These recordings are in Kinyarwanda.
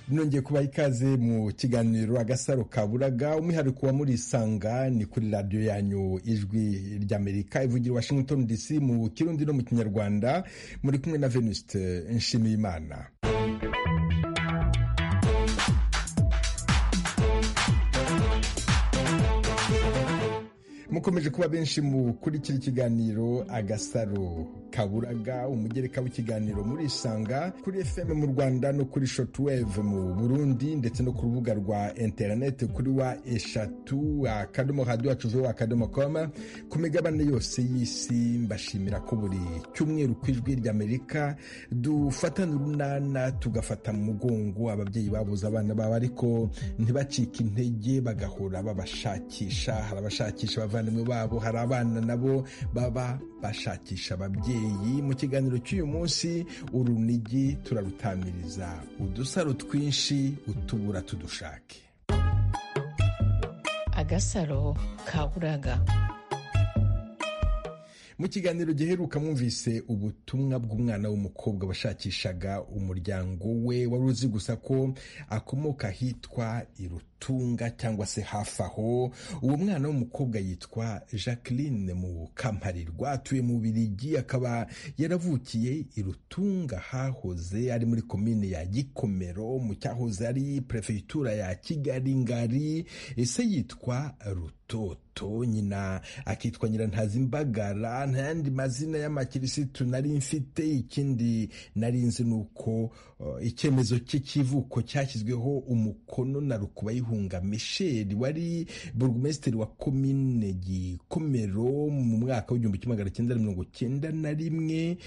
nongeye kubaha ikaze mu kiganiro agasaro kaburaga umwihariko wa murisanga ni kuri radiyo yanyu ijwi ry'amerika ivugira washington dc mu kirundi no mu kinyarwanda muri kumwe na venuste nshimiyimana mukomeje kuba benshi mukurikira ikiganiro agasaro kaburaga umugereka w'ikiganiro murisanga kuri fm mu rwanda no kuri shotwave mu burundi ndetse no ku rubuga rwa interineti kuri wa eshatu akadomo radiyo wacu akadomo koma ku migabane yose y'isi mbashimira ko buri cyumweru ku ijwi ry'amerika dufatana urunana tugafata mu mugongo ababyeyi babuze abana babo ariko ntibacike intege bagahora babashakisha hari abashakisha abavandimwe babo hari abana nabo baba bashakisha ababyeyi mu kiganiro cy'uyu munsi urunigi turarutamiriza udusaro twinshi utubura tudushake agasaro kaburaga mu kiganiro giheruka mwumvise ubutumwa bw'umwana w'umukobwa washakishaga umuryango we wari uzi gusa ko akomoka ahitwa irutunga cyangwa se hafi aho uwo mwana w'umukobwa yitwa jacqueline mu kamparirwa atuye mu birigi akaba yaravukiye irutunga hahoze ari muri komine ya gikomero mu cyahoze ari perefegitura ya kigali ngari ese yitwa rutoto moto nyina akitwa nyirantazimbagara nta yandi mazina y'amakirisitu nari mfite ikindi nari nzi ni uko icyemezo cye cy'ivuko cyashyizweho umukono na rukubayihunga misheli wari burugumesitiri wa komine gikomero mu mwaka w'igihumbi kimwe magana cyenda mirongo cyenda na rimwe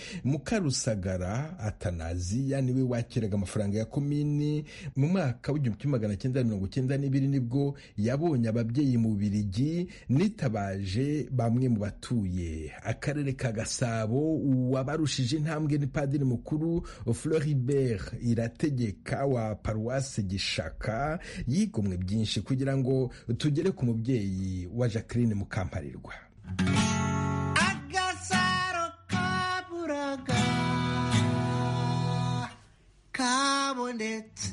mukarusagara atanaziya niwe wakiraga amafaranga ya komini mu mwaka w'igihumbi kimwe magana cyenda mirongo cyenda n'ibiri nibwo yabonye ababyeyi mu birigi nitabaje bamwe mu batuye akarere ka gasabo uwabarushije intambwe ni padiri mukuru floribert irategeka wa paruwasi gishaka yigomwe byinshi kugira ngo tugere ku mubyeyi wa jacqueline mukamparirwa agasaro kaburaga kabonetse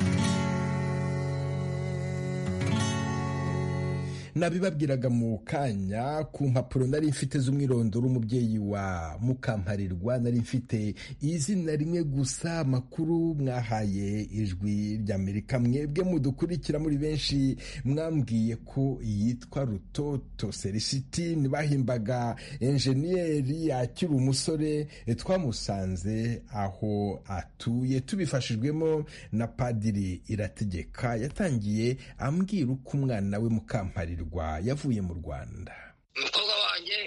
nabibabwiraga mu kanya ku mpapuro nari mfite z'umwirondoro umubyeyi wa mukamparirwa nari mfite izina rimwe gusa makuru mwahaye ijwi ry'amerika mwebwe mudukurikira muri benshi mwambwiye ko yitwa rutoto serisitini bahimbaga enjeniyeri akiri umusore twamusanze aho atuye tubifashijwemo na padiri irategeka yatangiye ambwira uko umwana we mukamparirwa yavuye mu rwanda umukobwa wanjye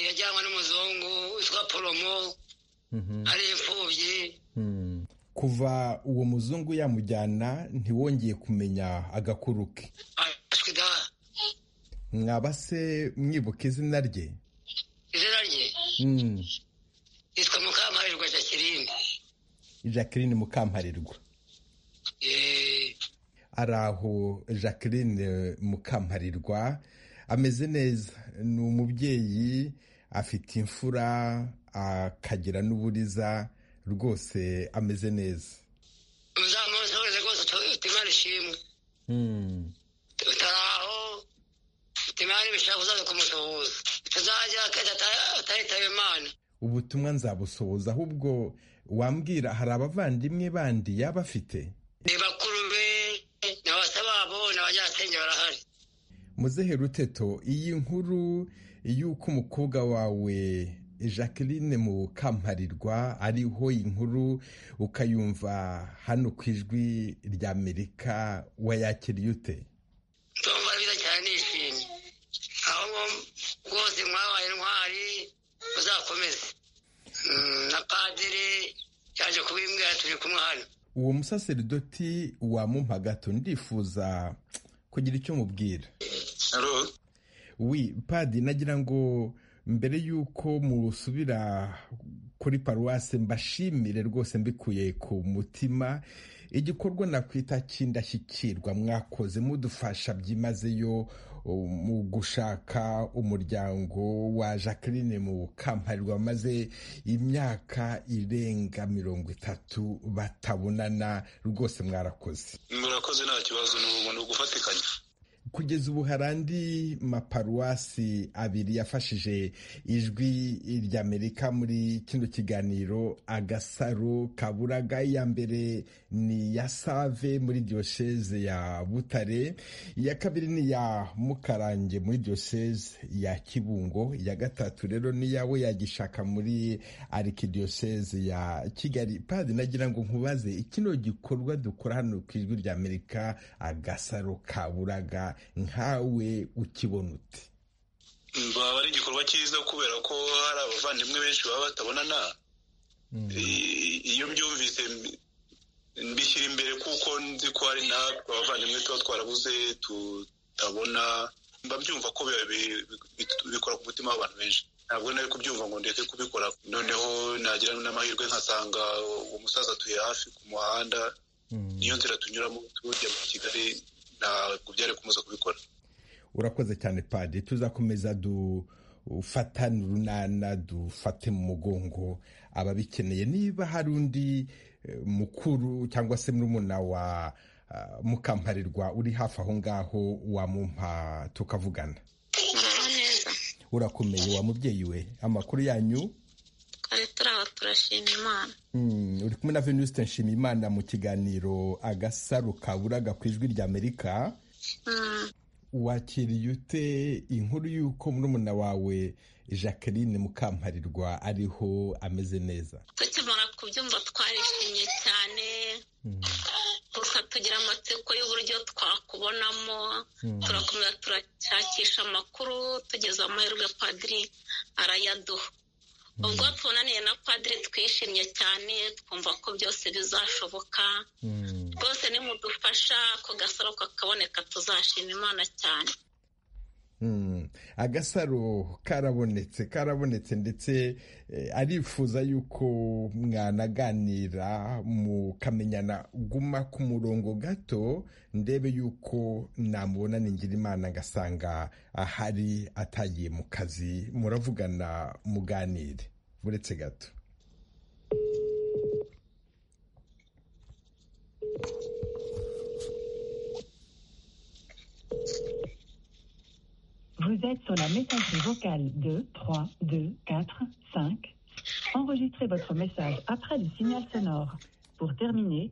yajyanywe n'umuzungu witwa poromo ari imfubyi kuva uwo muzungu yamujyana ntiwongeye kumenya agakuru ke mwaba se mwibuka izina rye izina rye yitwa mukamparirwa jacqueline jacqueline mukamparirwa ari aho jacqueline mukamparirwa ameze neza ni umubyeyi afite imfura akagira n'uburiza rwose ameze neza uzamuze rwose imana ishimwe utaraho imana ibishaka uzaza kumusuhuza utazajya ataritaye imana ubutumwa nzabusohoza ahubwo wambwira hari abavandimwe bandi yaba afite ni bakuru be abanyasenge barahari muzehe ruteto iyi nkuru y'uko umukobwa wawe jacqueline mu kamparirwa ariho inkuru ukayumva hano ku ijwi ry'amerika wayakiriye ute ndumva byiza cyane nishimye aho rwose mwabaye intwari muzakomeze na padiri yaje kubimbwira turi kumwe hano uwo musaseridoti wamumpa gato ndifuza kugira icyo mubwira wi padi nagira ngo mbere y'uko musubira kuri paruwase mbashimire rwose mbikuye ku mutima igikorwa nakwita cy'indashyikirwa mwakoze mudufasha byimazeyo mu gushaka umuryango wa jacqueline mu kamparirwa maze imyaka irenga mirongo itatu batabonana rwose mwarakoze murakoze nta kibazo ni ugufatikanya kugeza ubu hari andi maparuwasi abiri yafashije ijwi ry'amerika muri kino kiganiro agasaro kaburaga iya mbere ni ya save muri diyoseze ya butare iya kabiri ni iya mukarange muri diyoseze ya kibungo iya gatatu rero ni yawe yagishaka muri arikidiyoseze ya kigali padi nagira ngo nkubaze kino gikorwa dukora hano ku ijwi ry'amerika agasaro kaburaga nkawe ukibona ute baba ari igikorwa cyiza kubera ko hari abavandimwe benshi baba batabonana iyo mbyumvise mbishyira imbere kuko nzi ko hari natwe abavandimwe tuba twarabuze tutabona mbabyumva ko bikora ku mutima w'abantu benshi ntabwo nari kubyumva ngo ndeke kubikora noneho nagira n'amahirwe nkasanga uwo musaza atuye hafi ku muhanda niyo nzira tunyuramo tujya muri kigali ntabwo byari kumuza kubikora urakoze cyane padi tuzakomeza dufatane urunana dufate mu mugongo ababikeneye niba hari undi mukuru cyangwa se murumuna wa mukamparirwa uri hafi aho ngaho wamumpa tukavugana urakomeye wa mubyeyi we amakuru yanyu twari turaba turashima imana uri kumwe na venuste nshimiyimana mu kiganiro agasaro kaburaga ku ijwi ry'amerika wakiriye ute inkuru y'uko murumuna wawe jacqueline mukamparirwa ariho ameze neza tukimara kubyumva twarishimye cyane gusa tugira amatsiko y'uburyo twakubonamo turakomeza turashakisha amakuru tugeze amahirwe padiri arayaduha ubwo tubonaniye na padiri twishimye cyane twumva ko byose bizashoboka rwose nimudufasha ku gasaro kakaboneka tuzashima imana cyane agasaro karabonetse karabonetse ndetse arifuza y'uko mwanaganira mukamenyana guma ku murongo gato ndebe y'uko namubona ningira imana ngasanga ahari atagiye mu kazi muravugana muganire buretse gato Vous êtes sur la messagerie vocale 2 3 2 4 5. Enregistrez votre message après le signal sonore. Pour terminer,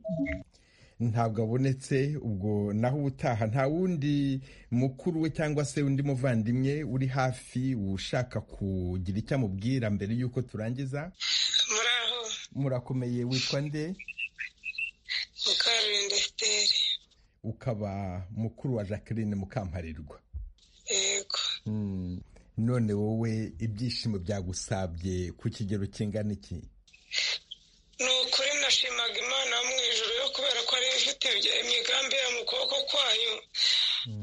ntabwo abonetse ubwo naho ubutaha nta wundi mukuru we cyangwa se undi muvandimwe uri hafi ushaka kugira icyo amubwira mbere y'uko turangiza muraho murakomeye witwa nde mukarurinda siteri ukaba mukuru wa jacqueline mukamparirwa yego Mm. none wowe ibyishimo byagusabye ku kigero kingana iki ni ukuri nashimaga imana mu ijoro yo kubera ko ariyo ifite imigambi ya mu kuboko kwayo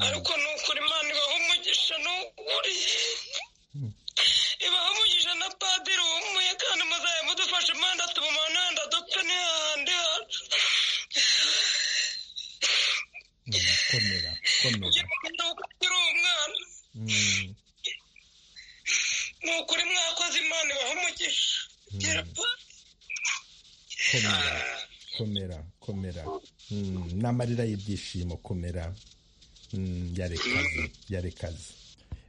ariko ni ukuri imana ibaha umugisha ni ukuri ibaha umugisha na padiri wumuye kandi muzaye mudufashe imana tubumane wenda dupfe n'ahandi hacu komera komera ni ukuri umwana Mm. ni ukuri mwakoze imana ibaha umugisha Gira pa- komera komera komera Mm, n'amarira y'ibyishimo komera Mm, yarekaze yarekaze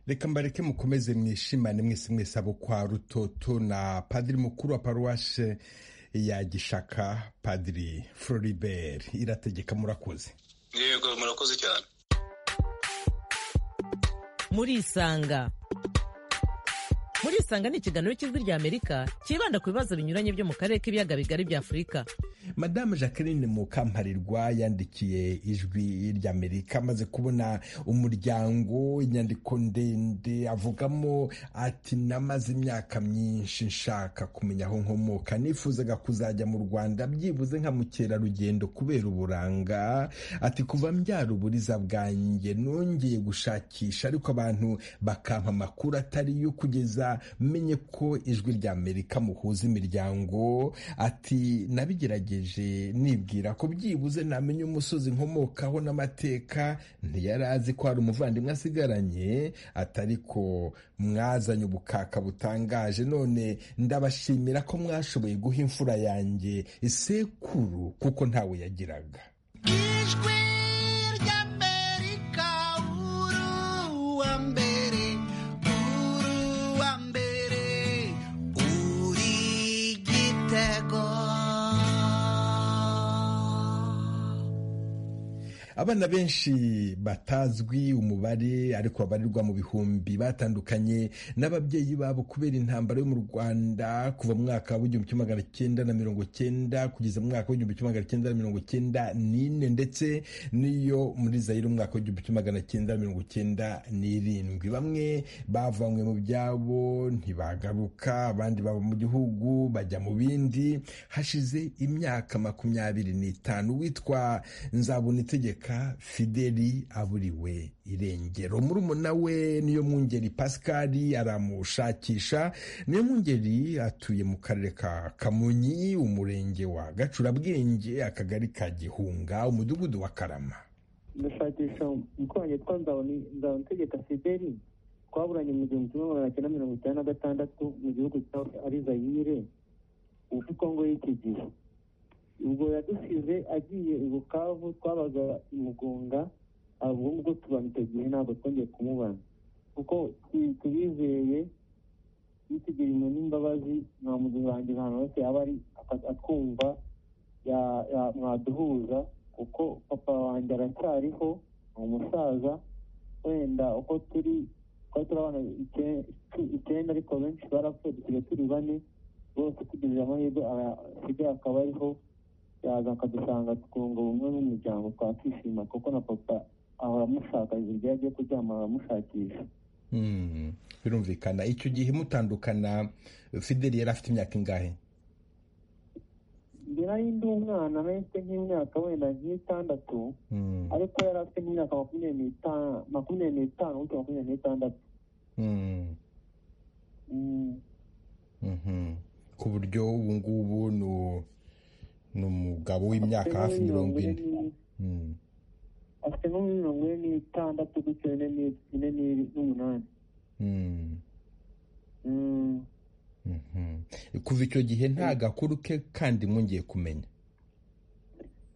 reka mbareke mukomeze mwishimane mwese mwese abo kwa rutoto na padiri mukuru wa paruwashe ya gishaka padiri floribert irategeka murakoze yego murakoze cyane murisanga murisanga ni ikiganiro cy'ijwi rya amerika cyibanda ku bibazo binyuranye byo mu karere k'ibiyaga bigari bya afurika madamu jacqueline mukamparirwa yandikiye ijwi ry'amerika amaze kubona umuryango inyandiko ndende avugamo ati namaze imyaka myinshi nshaka kumenya aho nkomoka nifuzaga kuzajya mu rwanda byibuze nka mukerarugendo kubera uburanga ati kuva mbyara uburiza bwanjye nongeye gushakisha ariko abantu bakampa amakuru atari yo kugeza menye ko ijwi ry'amerika muhuza imiryango ati nabigerageje natekereje nibwira ko byibuze namenya umusozi nkomokaho n'amateka ntiyari azi ko hari umuvandimwe asigaranye atari ko mwazanye ubukaka butangaje none ndabashimira ko mwashoboye guha imfura yanjye isekuru kuko ntawe yagiraga ijwi ry'amerika uru wa mbere uru wa mbere uri gitego abana benshi batazwi umubare ariko babarirwa mu bihumbi batandukanye n'ababyeyi babo kubera intambara yo mu rwanda kuva mu mwaka w'igihumbi kimwe magana cyenda na mirongo cyenda kugeza mu mwaka w'igihumbi kimwe magana cyenda na mirongo cyenda n'ine ndetse n'iyo muri zayire umwaka w'igihumbi kimwe magana cyenda na mirongo cyenda n'irindwi bamwe bavanywe mu byabo ntibagaruka abandi bava mu gihugu bajya mu bindi hashize imyaka makumyabiri n'itanu witwa nzabona itegeko fideli aburiwe irengero murumuna we niyo mwungeri pascal aramushakisha niyo mwungeri atuye mu karere ka kamonyi umurenge wa gacurabwenge akagari ka gihunga umudugudu wa karama ndashakisha umukuru wanjye witwa nzabonitegeka fideli twaburanye mu gihumbi kimwe magana cyenda mirongo icyenda na gatandatu mu gihugu cya ari zayire ubu kongo y'iki gihe ubwo yadusize agiye i bukavu twabaga imugunga ubwo ngubwo tubana icyo gihe ntabwo twongeye kumubana kuko tubizeye yitegerejwe n'imbabazi nta muduhangira ahantu hose yaba ari atwumva mwaduhuza kuko papa wanjye aracyariho ni umusaza wenda uko turi twari turabana icyenda ariko benshi barapfuye dusigaye turi bane bose tugize amahirwe asigaye akaba ariho yaza akadusanga twunga ubumwe n'umuryango twakishima kuko na papa ahora amushaka igihe agiye kuryama aramushakisha birumvikana icyo gihe mutandukana fideli yari afite imyaka ingahe mbere ari ndi umwana nari mfite nk'imyaka wenda nk'itandatu ariko yari afite nk'imyaka makumyabiri n'itanu makumyabiri n'itanu gutya makumyabiri n'itandatu ku buryo ubu ngubu ni ni umugabo w'imyaka hafi mirongo ine afite nko muri mirongo ine n'itandatu gutyo ine n'umunani kuva icyo gihe nta gakuru ke kandi mwongeye kumenya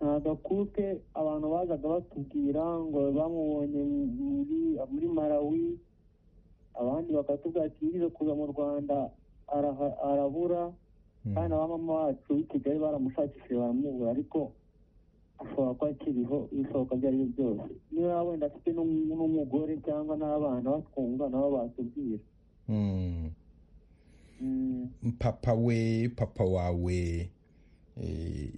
nta gakuru ke abantu bazaga batubwira ngo bamubonye muri marawi abandi bakatubwira ati yigeze kuza mu rwanda arabura kandi na mama wacu i kigali baramushakishije baramubura ariko ashobora kuba akiriho ibishoboka ibyo ari byo byose niba wenda afite n'umugore cyangwa n'abana batwumva nabo batubwira papa we papa wawe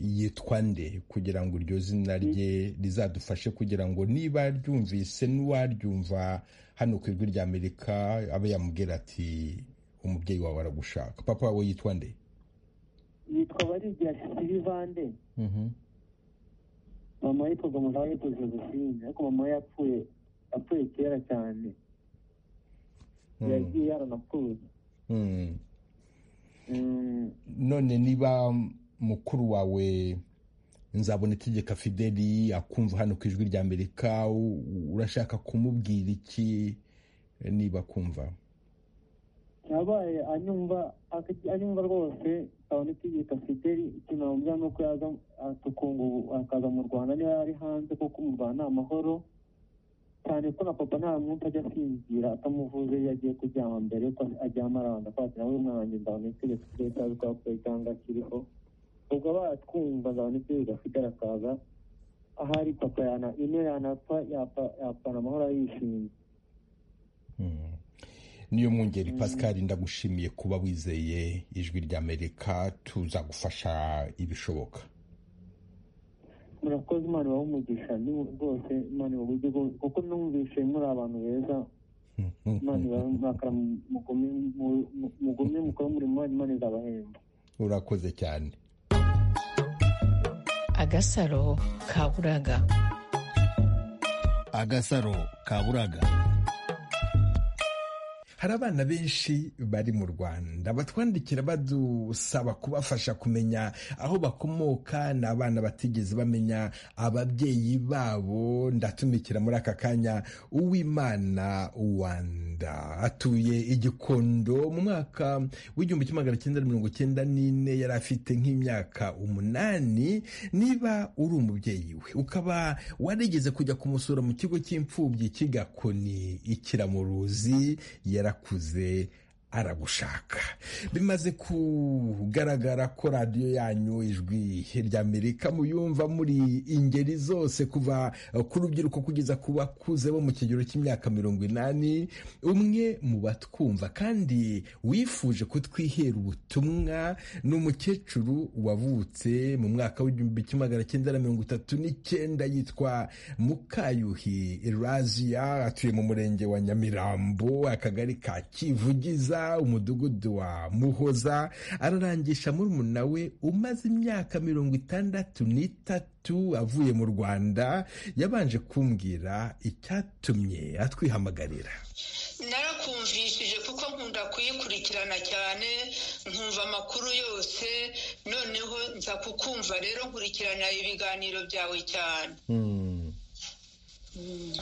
yitwa nde kugira ngo iryo zina rye rizadufashe kugira ngo niba ryumvise n'uwaryumva hano ku ijwi rya amerika abe yamubwira ati umubyeyi wawe aragushaka papa wawe yitwa nde yitwa barigira silivande mama yitwaga mugabo yitwa josephine ariko mama we yapfuye yapfuye kera cyane yagiye yaranapfuye none niba mukuru wawe nzabona itegeka fideli akumva hano ku ijwi rya amerika urashaka kumubwira iki niba akumva yabaye anyumva rwose kabone itegeko fideli ikintu namubwira ni uko yaza tukunga ubu akaza mu rwanda niba yari hanze kuko mu rwanda ni amahoro cyane ko na papa nta mwuka ajya asinzira atamuvuze iyo agiye kuryama mbere yuko aryama arabanza kwakira nawe umwana wanjye ndabona itegeko fideli cyangwa twapfuye cyangwa akiriho ubwo batwumva ndabona itegeko fideli akaza ahari papa yana ino yanapfa yapfana amahoro yishimye niyo mwungeri pascal ndagushimiye kuba wizeye ijwi ry'amerika tuzagufasha ibishoboka murakoze imana ibaha umugisha rwose imana ibaha uburyo kuko numvise muri abantu beza imana ibaha makara mugume mukora umurimo wanyu imana izabahemba urakoze cyane agasaro kaburaga agasaro kaburaga hari abana benshi bari mu rwanda batwandikira badusaba kubafasha kumenya aho bakomoka ni abana batigeze bamenya ababyeyi babo ndatumikira muri aka kanya uwimana wanda atuye igikondo mu mwaka w'igihumbi kimwe magana cyenda mirongo cyenda n'ine yari afite nk'imyaka umunani niba uri umubyeyi we ukaba warigeze kujya kumusura mu kigo cy'imfubyi kigakoni ikiramuruzi yarakuze aragushaka bimaze kugaragara ko radiyo yanyu ijwi ry'amerika muyumva muri ingeri zose kuva ku rubyiruko kugeza ku bakuze bo mu kigero cy'imyaka mirongo inani umwe mu batwumva kandi wifuje kutwihera ubutumwa ni umukecuru wavutse mu mwaka w'igihumbi kimwe magana cyenda na mirongo itatu n'icyenda yitwa mukayuhi razia atuye mu murenge wa nyamirambo akagari ka kivugiza umudugudu wa muhoza ararangisha murumuna we umaze imyaka mirongo itandatu n'itatu avuye mu rwanda yabanje kumbwira icyatumye atwihamagarira narakumvishije kuko nkunda kuyikurikirana cyane nkumva amakuru yose noneho nza kukumva rero nkurikirana ibiganiro byawe cyane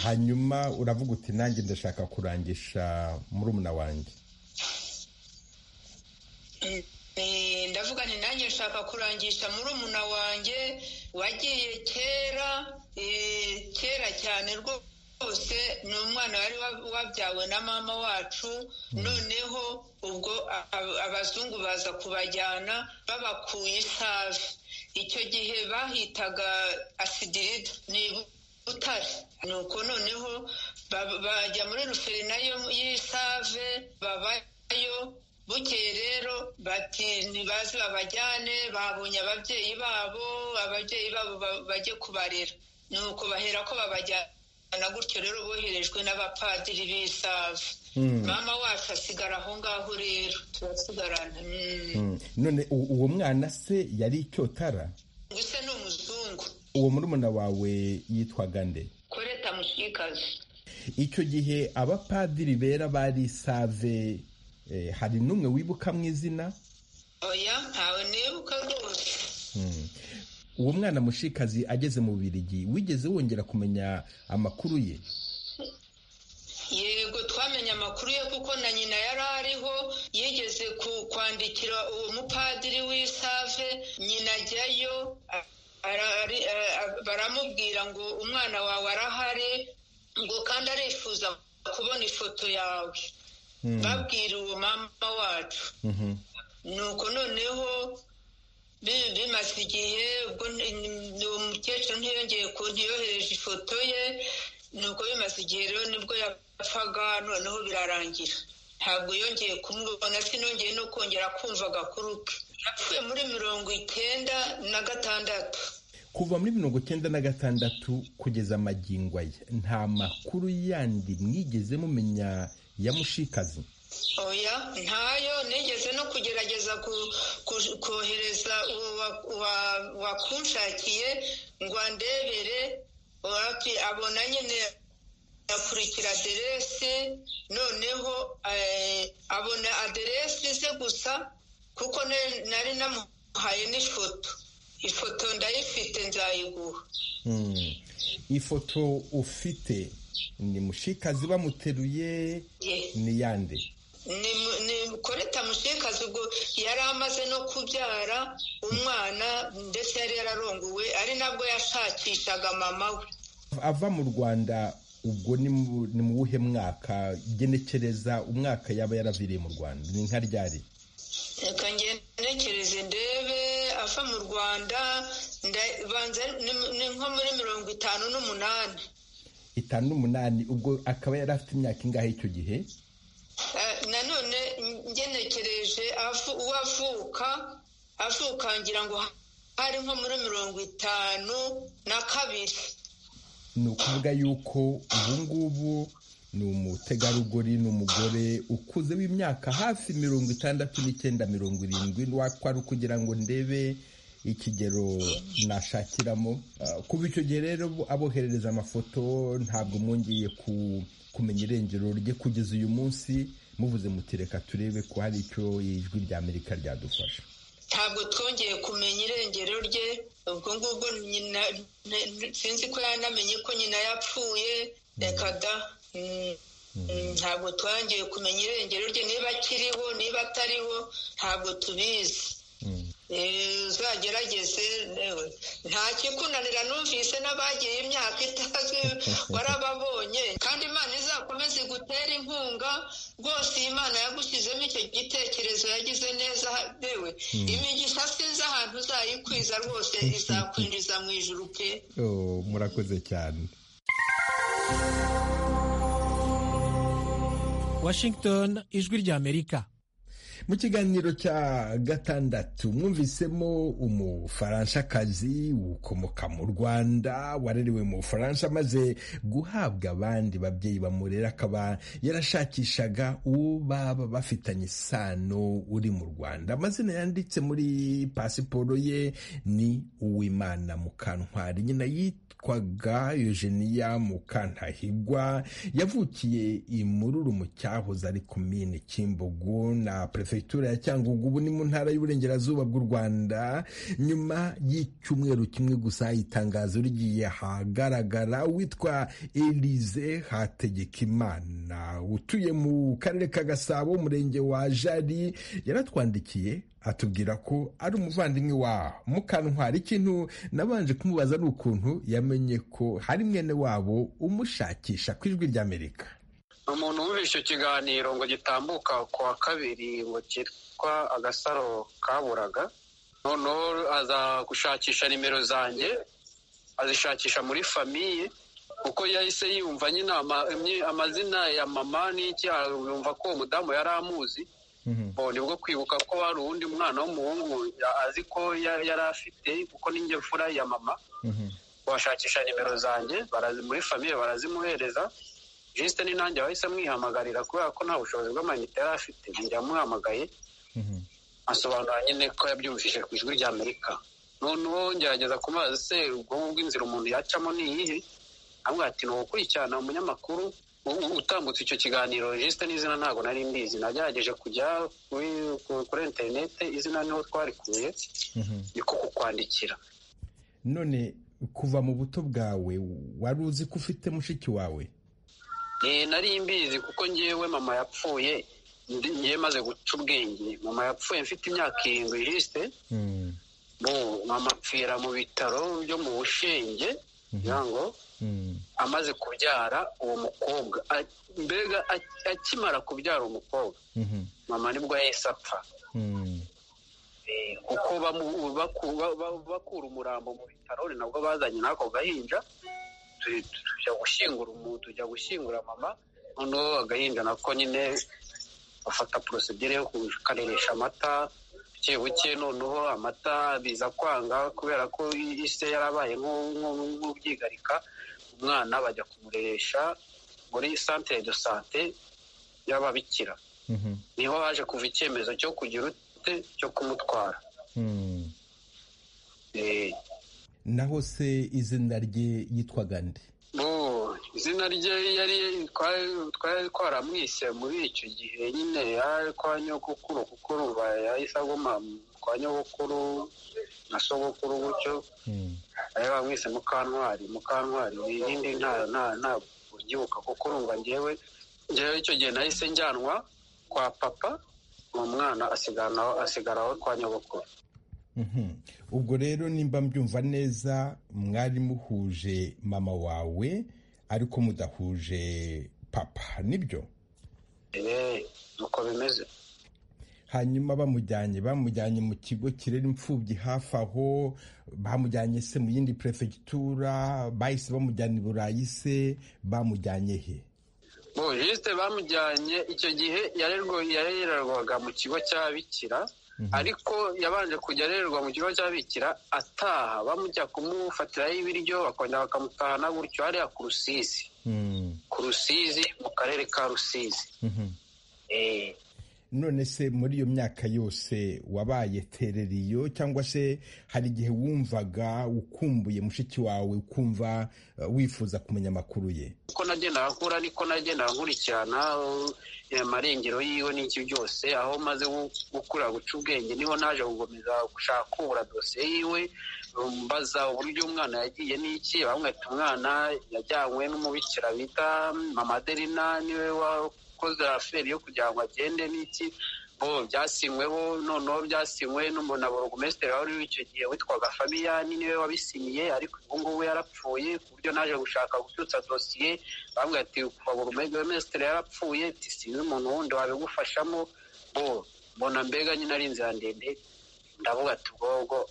hanyuma uravuga uti nanjye ndashaka kurangisha murumuna wanjye ndavuga ni nanjye nshaka kurangisha murumuna wanjye wagiye kera kera cyane rwose ni umwana wari wabyawe na mama wacu noneho ubwo abazungu baza kubajyana babakuye isave icyo gihe bahitaga asidirida ni butare nuko noneho bajya muri ruferinayo y'isave babayo bukeye rero bati ntibazi babajyane babonye ababyeyi babo ababyeyi babo bajye kubarera nuko bahera ko babajyana gutyo rero boherejwe n'abapadiri b'isave mama wacu asigara aho ngaho rero turasigarana none uwo mwana se yari icyotara gusa ni umuzungu uwo murumuna wawe yitwaga nde koreta mushikazi icyo gihe abapadiri bera bari save hari n'umwe wibuka mu izina oya ntawe nibuka rwose uwo mwana mushikazi ageze mu birigi wigeze wongera kumenya amakuru ye yego twamenye amakuru ye kuko na nyina yari ariho yigeze kwandikira uwo mupadiri w'isave nyina ajyayo baramubwira ngo umwana wawe arahari ngo kandi arifuza kubona ifoto yawe babwira uwo mama wacu nuko noneho bimaze igihe uwo mukecuru ntiyongeye ntiyohereje ifoto ye nuko bimaze igihe rero nibwo yapfaga noneho birarangira ntabwo yongeye kumubona sinongeye no kongera kumva agakuru ke yapfuye muri mirongo icyenda na gatandatu kuva muri mirongo icyenda na gatandatu kugeza amagingo ye nta makuru yandi mwigeze mumenya ya mushikazi oya ntayo nigeze no kugerageza kohereza wakunshakiye ngo andebere abona nyine akurikira aderesi noneho abona aderesi ze gusa kuko nari namuhaye n'ifoto ifoto ndayifite nzayiguha ifoto ufite ni mushikazi bamuteruye ni yande ni koreta mushikazi ubwo yari amaze no kubyara umwana ndetse yari yararongowe ari nabwo yashakishaga mama we ava mu rwanda ubwo ni mu wuhe mwaka genekereza umwaka yaba yaravireye mu rwanda ni nka ryari reka ngenekereze ndebe ava mu rwanda ni nko muri mirongo itanu n'umunani itanu n'umunani ubwo akaba yari afite imyaka ingahe icyo gihe nanone ngenekereje uwo avuka avuka ngira ngo hari nko muri mirongo itanu na kabiri ni ukuvuga yuko ubu ngubu ni umutegarugori ni umugore ukuze w'imyaka hafi mirongo itandatu n'icyenda mirongo irindwi ntiwakwara kugira ngo ndebe ikigero nashakiramo kuba icyo gihe rero aboherereza amafoto ntabwo mwongeye kumenya irengero rye kugeza uyu munsi muvuze muti reka turebe ko hari icyo ijwi rya amerika ryadufasha ntabwo twongeye kumenya irengero rye ubwo ngubwo nyina sinzi ko yanamenye ko nyina yapfuye reka da ntabwo twongeye kumenya irengero rye niba akiriho niba atariho ntabwo tubizi uzagerageze nta kikunanira numvise n'abagiye imyaka itazwi warababonye kandi imana izakomeze igutera inkunga rwose iyi mana yagushyizemo icyo gitekerezo yagize neza yewe imigisha sinzi ahantu uzayikwiza rwose izakwinjiza mu ijuru pe murakoze cyane washington ijwi ry'amerika mu kiganiro cya gatandatu mwumvisemo umufaranshakazi ukomoka mu rwanda warerewe mu bufaransa amaze guhabwa abandi babyeyi bamurera akaba yarashakishaga uwo baba bafitanye isano uri mu rwanda amazina yanditse muri pasiporo ye ni uwimana mukantwari nyina yitwaga eugenia mukantahigwa yavukiye imururu mu cyahoze ari komine kimbogo na perefegitura ya cyangugu ubu ni mu ntara y'uburengerazuba bw'u rwanda nyuma y'icyumweru kimwe gusa itangazo rigiye ahagaragara witwa elize hategekimana utuye mu karere ka gasabo umurenge wa jari yaratwandikiye atubwira ko ari umuvandimwe wa mukantwari ikintu nabanje kumubaza ni ukuntu yamenye ko hari mwene wabo umushakisha ku ijwi ry'amerika umuntu wumvise icyo kiganiro ngo gitambuka ku wa kabiri ngo cyitwa agasaro kaburaga noneho aza gushakisha nimero zanjye azishakisha muri famiye kuko yahise yumva nyine amazina ya mama n'iki yumva ko uwo mudamu yari amuzi nibwo kwibuka ko hari uwundi mwana w'umuhungu azi ko yari afite kuko n'inge mfura ya mama washakisha nimero zanjye muri famiye barazimuhereza jisite ni nanjye wahise amwihamagarira kubera ko nta bushobozi bw'amayinite yari afite njya amuhamagaye asobanura nyine ko yabyumvishije ku ijwi rya amerika noneho ngerageza kumazi se ubwonko bw'inzira umuntu yacamo ni iyihe amubwira ati ni ugukurikirana umunyamakuru utambutse icyo kiganiro jisite n'izina ntabwo nari mbizi nagerageje kujya kuri interinete izina niho twarikuye niko kukwandikira none kuva mu buto bwawe wari uzi ko ufite mushiki wawe nari mbizi kuko ngewe mama yapfuye ngewe maze guca ubwenge mama yapfuye mfite imyaka irindwi jisite mama apfira mu bitaro byo mu bushenge kugira ngo amaze kubyara uwo mukobwa mbega akimara kubyara umukobwa mama nibwo yahise apfa kuko bakura umurambo mu bitaro ni nabwo bazanye n'ako gahinja tujya gushyingura umuntu tujya gushyingura mama noneho agahinda nako nyine bafata porosidire yo kukareresha amata buke buke noneho amata biza kwanga kubera ko ise yarabaye nk'ubyigarika umwana bajya kumureresha muri santere do sante y'ababikira niho haje kuva icyemezo cyo kugira ute cyo kumutwara naho se izina rye yitwaga nde izina rye yari twari twaramwise muri icyo gihe nyine yari kwa nyogokuru kuko ruba yahise aguma kwa nyogokuru na sogokuru gutyo bari bamwise mukantwari mukantwari n'indi ntabwo ubyibuka kuko urumva ngewe ngewe icyo gihe nahise njyanwa kwa papa uwo mwana asigaraho kwa nyogokuru ubwo rero nimba mbyumva neza mwari muhuje mama wawe ariko mudahuje papa nibyo nuko bimeze hanyuma bamujyanye bamujyanye mu kigo kirera imfubyi hafi aho bamujyanye se mu yindi perefegitura bahise bamujyana i burayi se bamujyanye he bujisite bamujyanye icyo gihe yarererwaga mu kigo cy'ababikira ariko yabanje kujya arererwa mu kigo cy'ababikira ataha bamujya kumufatiraho ibiryo bakongera bakamutahana gutyo hariya ku rusizi ku rusizi mu karere ka rusizi none se muri iyo myaka yose wabaye tereriyo cyangwa se hari igihe wumvaga ukumbuye mushiki wawe ukumva wifuza kumenya amakuru ye uko nagenda akura niko nagenda nkurikirana amarengero yiwe n'iki byose aho maze gukura guca ubwenge niho naje gukomeza gushaka kubura dosiye yiwe mbaza uburyo umwana yagiye n'iki bamwita umwana yajyanywe n'umubikira bita mama aderina niwe wakoze raferi yo kugira ngo agende n'iki bo byasinyweho noneho byasinywe na borogomesitiri wari w'icyo gihe witwaga fabiyani niwe wabisinyiye ariko ubu ngubu yarapfuye ku buryo naje gushaka gucyutsa dosiye bambwira ati kuva borogomesitiri yarapfuye sinzi umuntu wundi wabigufashamo bo mbona mbega nyine ari inzira ndende ndavuga ati ubwobwo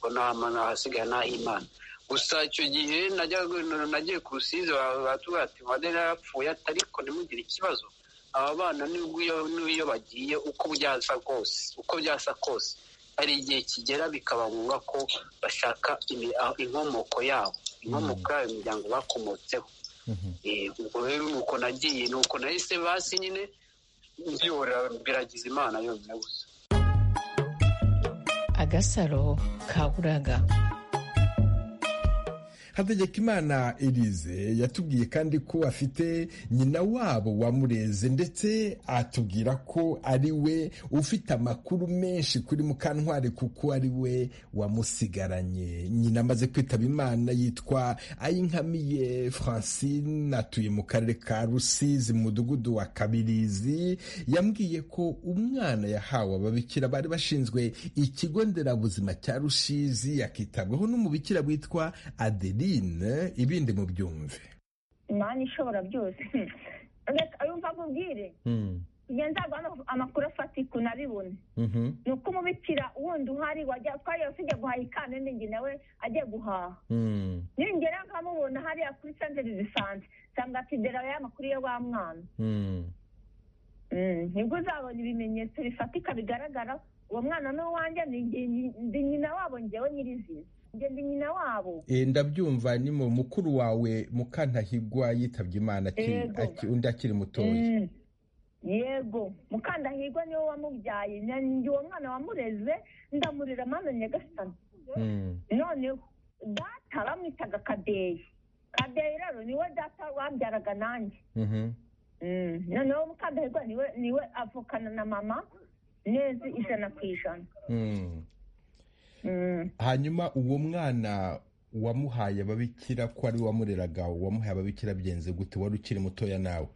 ngo nta hasigaye n'ah'imana gusa icyo gihe nagiye ku rusizi baratubwira ati madeni yarapfuye ariko ntimugire ikibazo aba bana n'iyo bagiye uko byasa kose uko byasa kose hari igihe kigera bikaba ngombwa ko bashaka inkomoko yabo inkomoko yabo imiryango bakomotseho ubwo rero ni uko nagiye ni uko nahise basi nyine byora biragize imana yonyine gusa agasaro kaburaga hategekimana elize yatubwiye kandi ko afite nyina wabo wamureze ndetse atubwira ko ari we ufite amakuru menshi kuri mukantwari kuko ari we wamusigaranye nyina amaze kwitaba imana yitwa ayinkamiye francine atuye mu karere ka rusizi mu mudugudu wa kabirizi yambwiye ko umwana yahawe ababikira bari bashinzwe ikigo nderabuzima cya rusizi yakitabwaho n'umubikira witwa adeli ibindi mu byumve imana ishobora byose ayo mva nkubwire nzagwa amakuru afatika unabibone ni uko umubikira wundi uhari twari tujya guhaha ikana n'ingi nawe ajya guhaha ningera nkamubona hariya kuri santere zisanzwe nsanga atidera ya makuru ya wa mwana nibwo uzabona ibimenyetso bifatika bigaragara uwo mwana n'uwanjye ni nyina wabo ngewe nyirizina ngende nyina wabo ndabyumva ni mu mukuru wawe mukantahigwa yitabye imana undi akiri mutoya yego mukandahigwa niwe wamubyaye uwo mwana wamureze ndamurira mwana nyagasani noneho data bamwitaga kadeyi kadeyi rero niwe data wabyaraga nanjye noneho mukandahigwa niwe avukana na mama neza ijana ku ijana hanyuma uwo mwana wamuhaye ababikira ko ari wamureraga wamuhaye ababikira byenze gute wari ukiri mutoya nawe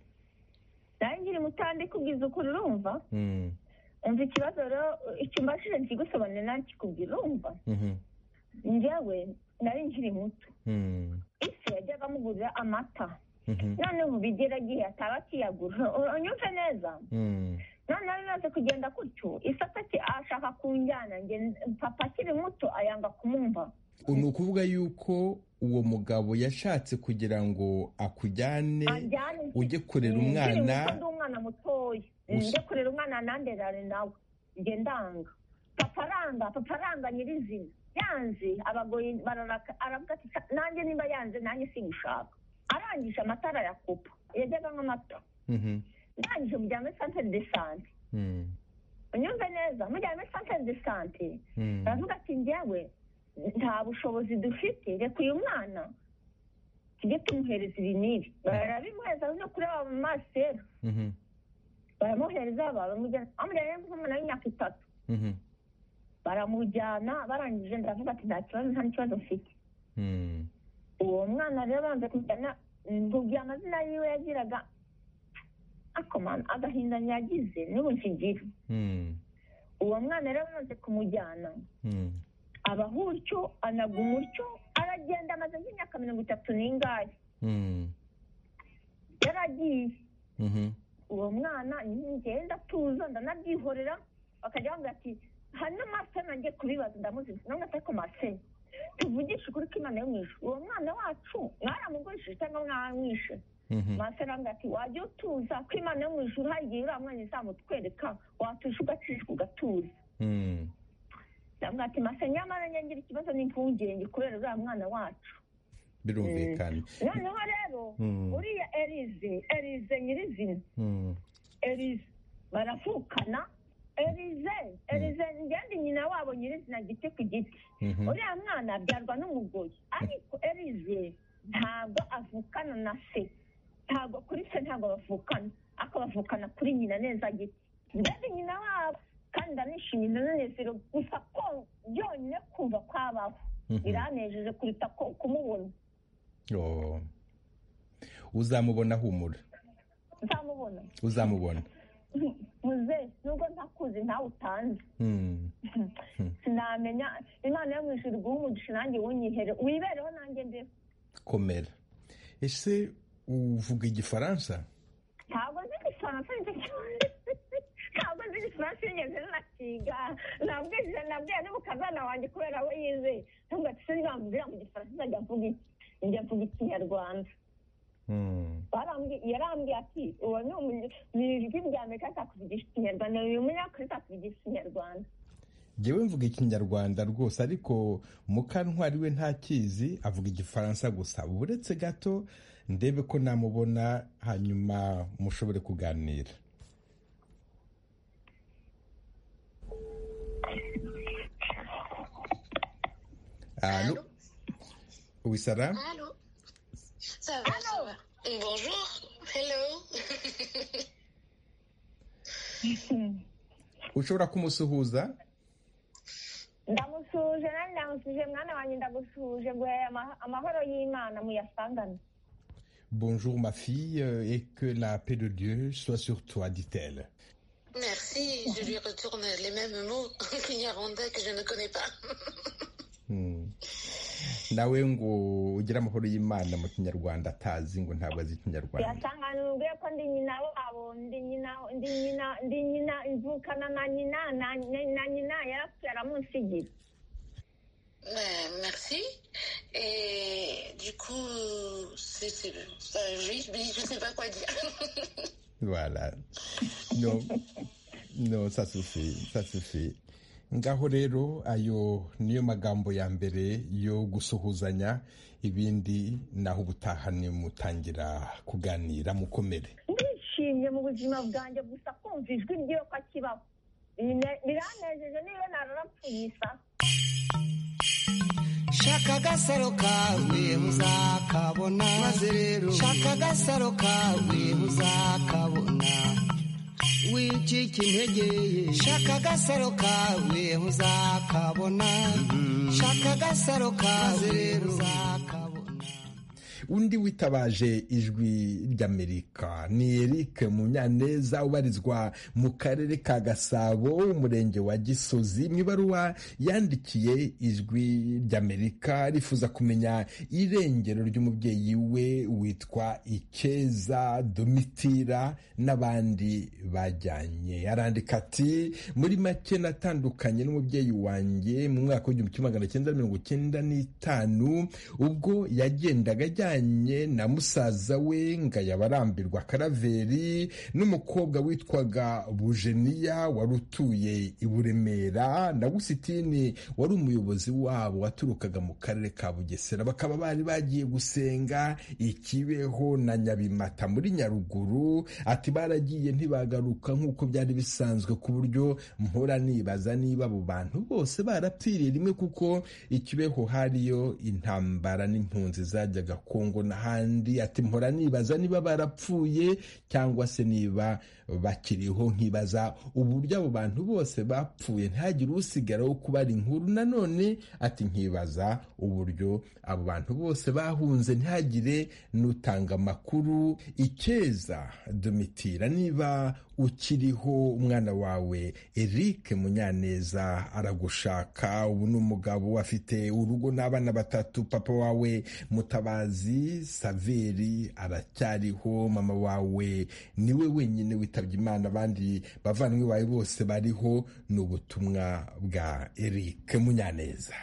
nawe nkiri mutoya ndi kubwiza ukuri urumva umva ikibazo rero icyo mbashije kigusobanurira nawe kikubwira urumva njyewe nari nkiri muto isi yajyaga amugurira amata noneho ubu agiye ataba akiyagura unyumve neza noneho bimaze kugenda gutyo isatati ashaka kunjyana papa akiri muto ayanga kumumva ni ukuvuga yuko uwo mugabo yashatse kugira ngo akujyane ujye kurera umwana umwana mutoya ujye kurera umwana nanderare nawe njye ndanga papa aranga papa aranga nyirizina yanze abagoye bararaka aravuga ati nanjye nimba yanze nanjye sigushaka arangije amatara yakupa yajyaga nk'amata ndangije mujyana muri santere de sante unyumve neza mujyana muri santere de sante baravuga ati njyewe nta bushobozi dufite reka uyu mwana tujye tumuhereza ibi n'ibi barabimuhereza no kuri aba mamasera baramuhereza bamujyana nk'umwana w'imyaka itatu baramujyana barangije ndavuga ati nta kibazo nta n'ikibazo mfite uwo mwana rero banze kujyana nkubwira amazina yiwe yagiraga agahinda nyagize n'ubu nkigira uwo mwana rero amaze kumujyana abaho utyo anaga umutyo aragenda amaze nk'imyaka mirongo itatu n'ingahe yaragiye uwo mwana ngenda atuza ndanabyihorera bakajya bambwira ati hari n'amasena ngiye kubibaza ndamuziza nawe atari ku masena tuvugishe ukuri k'imana yo mu ijoro uwo mwana wacu mwaramugurishije cyangwa mwamwishe masaranga ati wajya utuza ko imana yo mu ijuru hari igihe uriya mwanya izamutwereka watuje ugacishwa ugatuza ndamubwira ati masa nyamara ngira ikibazo n'impungenge kubera uriya mwana wacu birumvikana noneho rero uriya erize erize nyirizina erize baravukana erize erize ngende nyina wabo nyirizina giti ku giti uriya mwana abyarwa n'umugoyi ariko erize ntabwo avukana na se ntabwo kuri se ntabwo bavukana ariko bavukana kuri nyina neza giti mbese nyina wabo kandi ndanishimye ndanezero gusa ko byonyine kumva kwabaho biranejeje kuruta ko kumubona uzamubona humura nzamubona uzamubona muze nubwo ntakuzi ntawe utanze sinamenya imana yo mu ijuru guha umugisha nanjye wunyihere wibereho nanjye mbeho komera ese uvuga igifaransa ntabwo nzi igifaransa nicyo cyane ntabwo nzi igifaransa yigeze nakiga nabwije nabwiye n'umukazana wanjye kubera we yize ntabwo ati se nibambwira mu gifaransa nzajya mvuga iki njya mvuga ikinyarwanda yarambwiye ati uwo ni ijwi rya amerika atakuvugisha ikinyarwanda uyu munyakuri atakuvugisha ikinyarwanda njyewe mvuga ikinyarwanda rwose ariko mukantwari we ntakizi avuga igifaransa gusa uretse gato ndebe ko namubona hanyuma mushobore kuganira Allô Oui, Sarah Allô Ça va, ça va. Bonjour. Hello. ushobora kumusuhuza ndamusuhuje nanjye ndamusuhuje mwana wanjye ndagusuhuje guhera amahoro y'imana muyasangane Bonjour ma fille euh, et que la paix de Dieu soit sur toi, dit-elle. Merci, je lui retourne les mêmes mots qu'il y a Rwanda que je ne connais pas. Hmm. Nawe ngo ugire amahoro y'Imana mu kinyarwanda atazi ngo ntabwo azi ikinyarwanda. yasangane ubwiye ko ndi nyina wabo ndi nyina ndi nyina ndi nyina imvukana na nyina na na nyina yarapfuye aramunsigira Euh, merci. Et du coup, c'est, c'est, ça, oui, oui, je ne sais pas quoi dire. Voilà. No, no, ça suffit, ça suffit. Ngaho rero ayo niyo magambo ya mbere yo gusuhuzanya ibindi naho ubutaha ni mutangira kuganira mukomere. ndishimye mu buzima bwanjye gusa kumva ijwi ry'iyo ko akibaho Bine- biranejeje niba nararapfuye isa shaka agasaro kawe muzakabona maze rero shaka agasaro kawe muzakabona wicike integeye shaka agasaro kawe muzakabona shaka agasaro kawe muzakabona undi witabaje ijwi ry'amerika ni eric munyaneza ubarizwa mu karere ka gasabo umurenge wa gisozi mu ibaruwa yandikiye ijwi ry'amerika rifuza kumenya irengero ry'umubyeyi we witwa ikeza domitira n'abandi bajyanye arandika ati muri make natandukanye n'umubyeyi wanjye mu mwaka w'igihumbi kimwe magana cyenda mirongo cyenda n'itanu ubwo yagendaga ajyanye na musaza we ngayaba arambirwa karaveri n'umukobwa witwaga bujeniya wari utuye i buremera na gusitini wari umuyobozi wabo waturukaga mu karere ka bugesera bakaba bari bagiye gusenga ikibeho na nyabimata muri nyaruguru ati baragiye ntibagaruka nk'uko byari bisanzwe ku buryo mpora nibaza niba abo bantu bose barapfiriye rimwe kuko ikibeho hariyo intambara n'impunzi zajyaga kongo n'ahandi ati mpora nibaza niba barapfuye cyangwa se niba bakiriho nkibaza uburyo abo bantu bose bapfuye ntihagire usigara wo kubara inkuru nanone ati nkibaza uburyo abo bantu bose bahunze ntihagire n'utanga amakuru ikeza domitira niba ukiriho umwana wawe eric munyaneza aragushaka ubu ni umugabo afite urugo n'abana batatu papa wawe mutabazi saveri aracyariho mama wawe niwe wenyine witabye imana abandi bavandimwe bawe bose bariho ni ubutumwa bwa eric munyaneza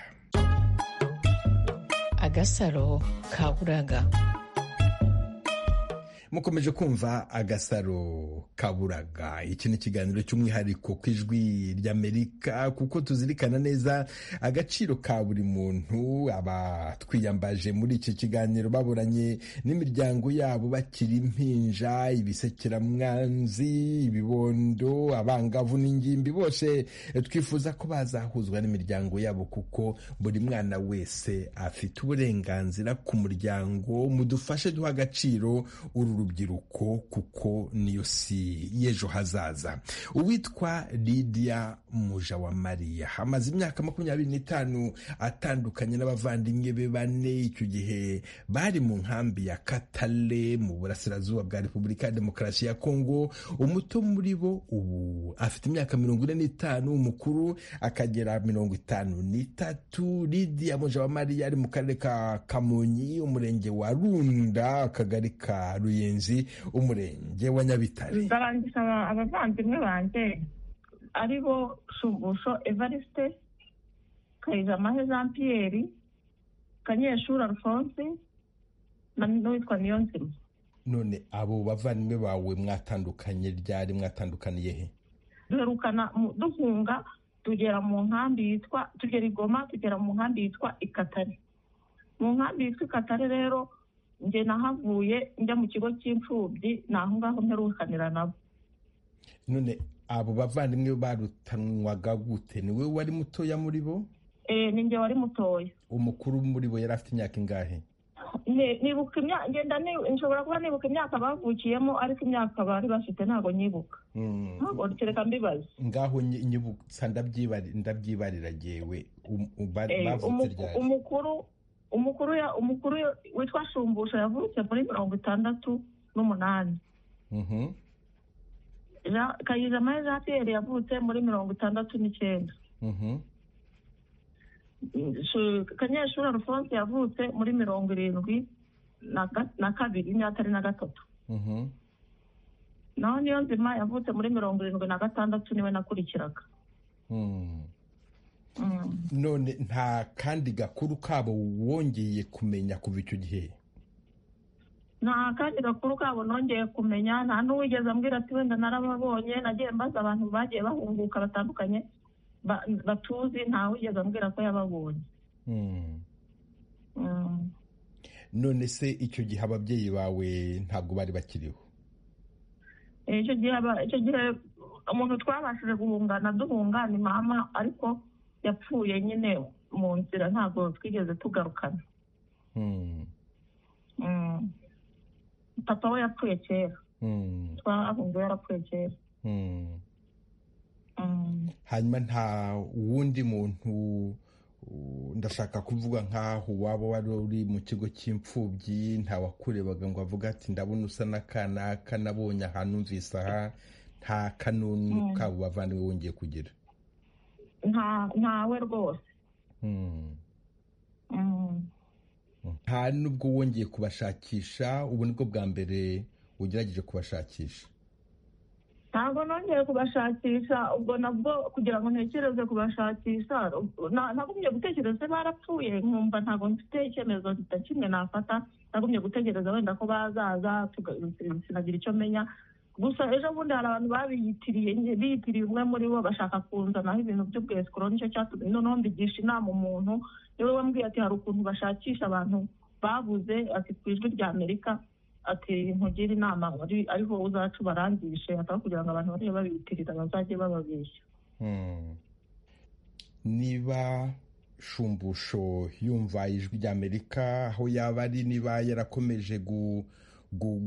agasaro ka buraga mukomeje kumva agasaro kaburaga iki ni ikiganiro cy'umwihariko ku ijwi ry'amerika kuko tuzirikana neza agaciro ka buri muntu abatwiyambaje muri iki kiganiro baburanye n'imiryango yabo bakiri impinja ibisekeramwanzi ibibondo abangavu n'ingimbi bose twifuza ko bazahuzwa n'imiryango yabo kuko buri mwana wese afite uburenganzira ku muryango mudufashe duha agaciro uru rubyiruko kuko niyo si y'ejo hazaza uwitwa lidiya muja wa mariya amaze imyaka makumyabiri n'itanu atandukanye n'abavandimwe be bane icyo gihe bari mu nkambi ya katale mu burasirazuba bwa repubulika ya demokarasi ya kongo umuto muri bo ubu afite imyaka mirongo ine n'itanu umukuru akagera mirongo itanu n'itatu lidiya muja wa mariya ari mu karere ka kamonyi umurenge wa runda akagari ka ruyenzi umurenge wa nyabitare ndarangiza abavandimwe banjye ari bo shumbusho evariste kayijamahe jean pierre kanyeshuri alphonse n'uwitwa niyonzima none abo bavandimwe bawe mwatandukanye ryari mwatandukaniye he duherukana duhunga tugera mu nkambi yitwa tugera igoma tugera mu nkambi yitwa ikatare mu nkambi yitwa ikatare rero njye nahavuye njya mu kigo cy'imfubyi ni aho ngaho mperukanira nabo none abo bavandimwe barutanwaga gute ni we wari mutoya muri bo ni njye wari mutoya umukuru muri bo yari afite imyaka ingahe nibuka imyaka ngenda nshobora kuba nibuka imyaka bavukiyemo ariko imyaka bari bafite ntabwo nyibuka ntabwo kereka mbibaza ngaho nyibutsa ndabyibarira ngewe umukuru umukuru umukuru witwa shumbusha yavutse muri mirongo itandatu n'umunani kayijamahe jean pierre yavutse muri mirongo itandatu n'icyenda kanyeshuri alphonse yavutse muri mirongo irindwi na kabiri n'atari na gatatu naho niyo nzima yavutse muri mirongo irindwi na gatandatu niwe nakurikiraga none nta kandi gakuru kabo wongeye kumenya kuva icyo gihe nta kandi gakuru kabo nongeye kumenya nta n'uwigeze ambwira ati wenda narababonye nagiye mbaza abantu bagiye bahunguka batandukanye batuzi ntawigeze ambwira ko yababonye none se icyo gihe ababyeyi bawe ntabwo bari bakiriho icyo gihe umuntu twabashije guhungana duhungana mama ariko yapfuye nyine mu nzira ntabwo twigeze tugarukana papa we yapfuye kera twahunguye yarapfuye kera hanyuma nta wundi muntu ndashaka kuvuga nk'aho waba wari uri mu kigo cy'imfubyi ntawakurebaga ngo avuge ati ndabona usa n'akanaka nabonye ahantu mvise aha nta kanunu kabo bavandimwe wongeye kugira ntawe rwose nta n'ubwo wongeye kubashakisha ubu nibwo bwa mbere ugerageje kubashakisha ntabwo nongeye kubashakisha ubwo nabwo kugira ngo ntekereze kubashakisha nagumye gutekereza barapfuye nkumva ntabwo mfite icyemezo kimwe nafata nagumye gutegereza wenda ko bazaza sinagira icyo menya gusa ejo bundi hari abantu babiyitiriye biyitiriye umwe muri bo bashaka kunzanaho ibintu by'ubwesikoro nicyo cyatumye noneho mbigisha inama umuntu niwe wambwiye ati hari ukuntu bashakisha abantu babuze ati ku ijwi rya amerika ati ntugire inama ariho uzacu barangishe hataba kugira ngo abantu bajye babitirira bazajye bababeshya niba shumbusho yumva ijwi ry'amerika aho yaba ari niba yarakomeje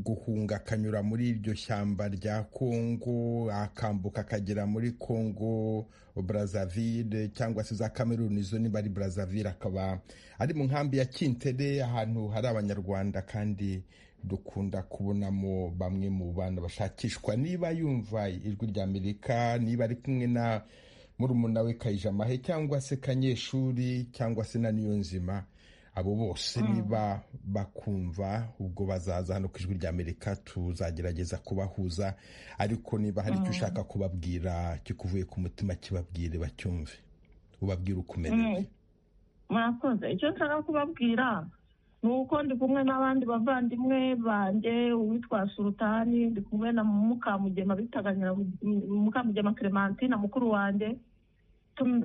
guhunga akanyura muri iryo shyamba rya kongo akambuka akagera muri kongo Brazzaville cyangwa se za Cameroon izo niba ari Brazzaville akaba ari mu nkambi ya kintere ahantu hari abanyarwanda kandi dukunda kubonamo bamwe mu bantu bashakishwa niba yumva ijwi rya amerika niba ari kumwe na murumuna we kayijamahe cyangwa se kanyeshuri cyangwa se na niyonzima abo bose niba bakumva ubwo bazaza hano ku ijwi rya amerika tuzagerageza kubahuza ariko niba hari icyo ushaka kubabwira kikuvuye ku mutima kibabwire bacyumve ubabwire uko umerewe murakoze icyo nshaka kubabwira ni uko ndi kumwe n'abandi bavandimwe banjye uwitwa surutani ndi kumwe na mukamugema bitaga mukamugema clementine mukuru wanjye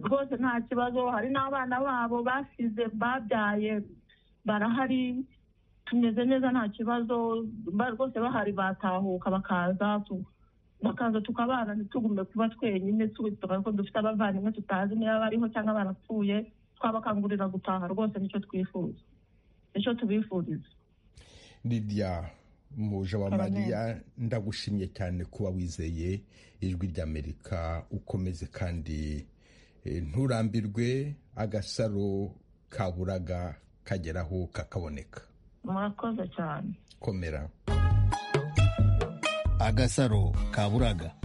rwose nta kibazo hari n'abana babo basize babyaye barahari tumeze neza nta kibazo rwose bahari batahuka bakaza bakaza tukabana ntitugume kuba twenyine tuba ko dufite abavandimwe tutazi niba bariho cyangwa barapfuye twabakangurira gutaha rwose nicyo twifuza nicyo tubifuriza lidiya muje wa mariya ndagushimye cyane kuba wizeye ijwi ry'amerika ukomeze kandi nturambirwe agasaro kaburaga kageraho kakaboneka murakoze cyane komera agasaro kaburaga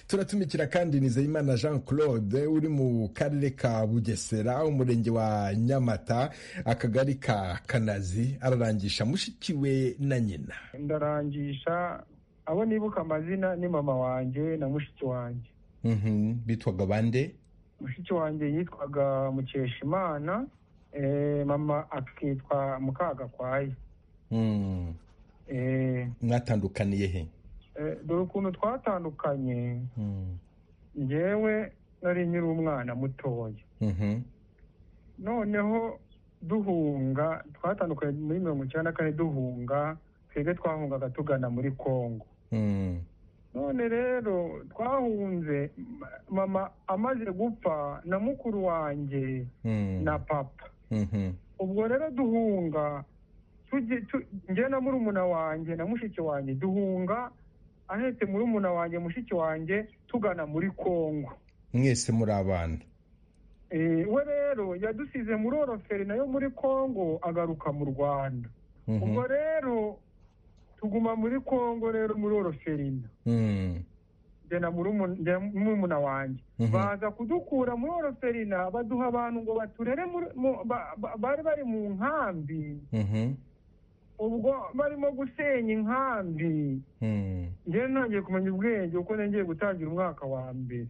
turatumikira kandi nizeyimana jean claude uri mu karere ka bugesera umurenge wa nyamata akagari ka kanazi ararangisha mushikiwe na nyina ndarangisha abo nibuka amazina ni mama wanjye na mushiki wanjye bitwaga bande mushiki wanjye yitwaga mukeshimana mama akitwa mukagakwaye mwatandukaniye he dore ukuntu twatandukanye ngewe nari nyiri umwana mutoya noneho duhunga twatandukanye muri mirongo icyenda na kane duhunga twebwe twahungaga tugana muri congo none rero twahunze mama amaze gupfa na mukuru wanjye na papa ubwo rero duhunga njye na murumuna wanjye na mushiki wanjye duhunga ahetse murumuna wanjye mushiki wanjye tugana muri congo mwese muri abana we rero yadusize muri oroferi nayo muri congo agaruka mu rwanda ubwo rero tuguma muri congo rero muri oroferina njye na murumuna wanjye baza kudukura muri oroferina baduha abantu ngo baturere bari bari mu nkambi ubwo barimo gusenya inkambi njyewe ntangiye kumenya ubwenge kuko nongeye gutangira umwaka wa mbere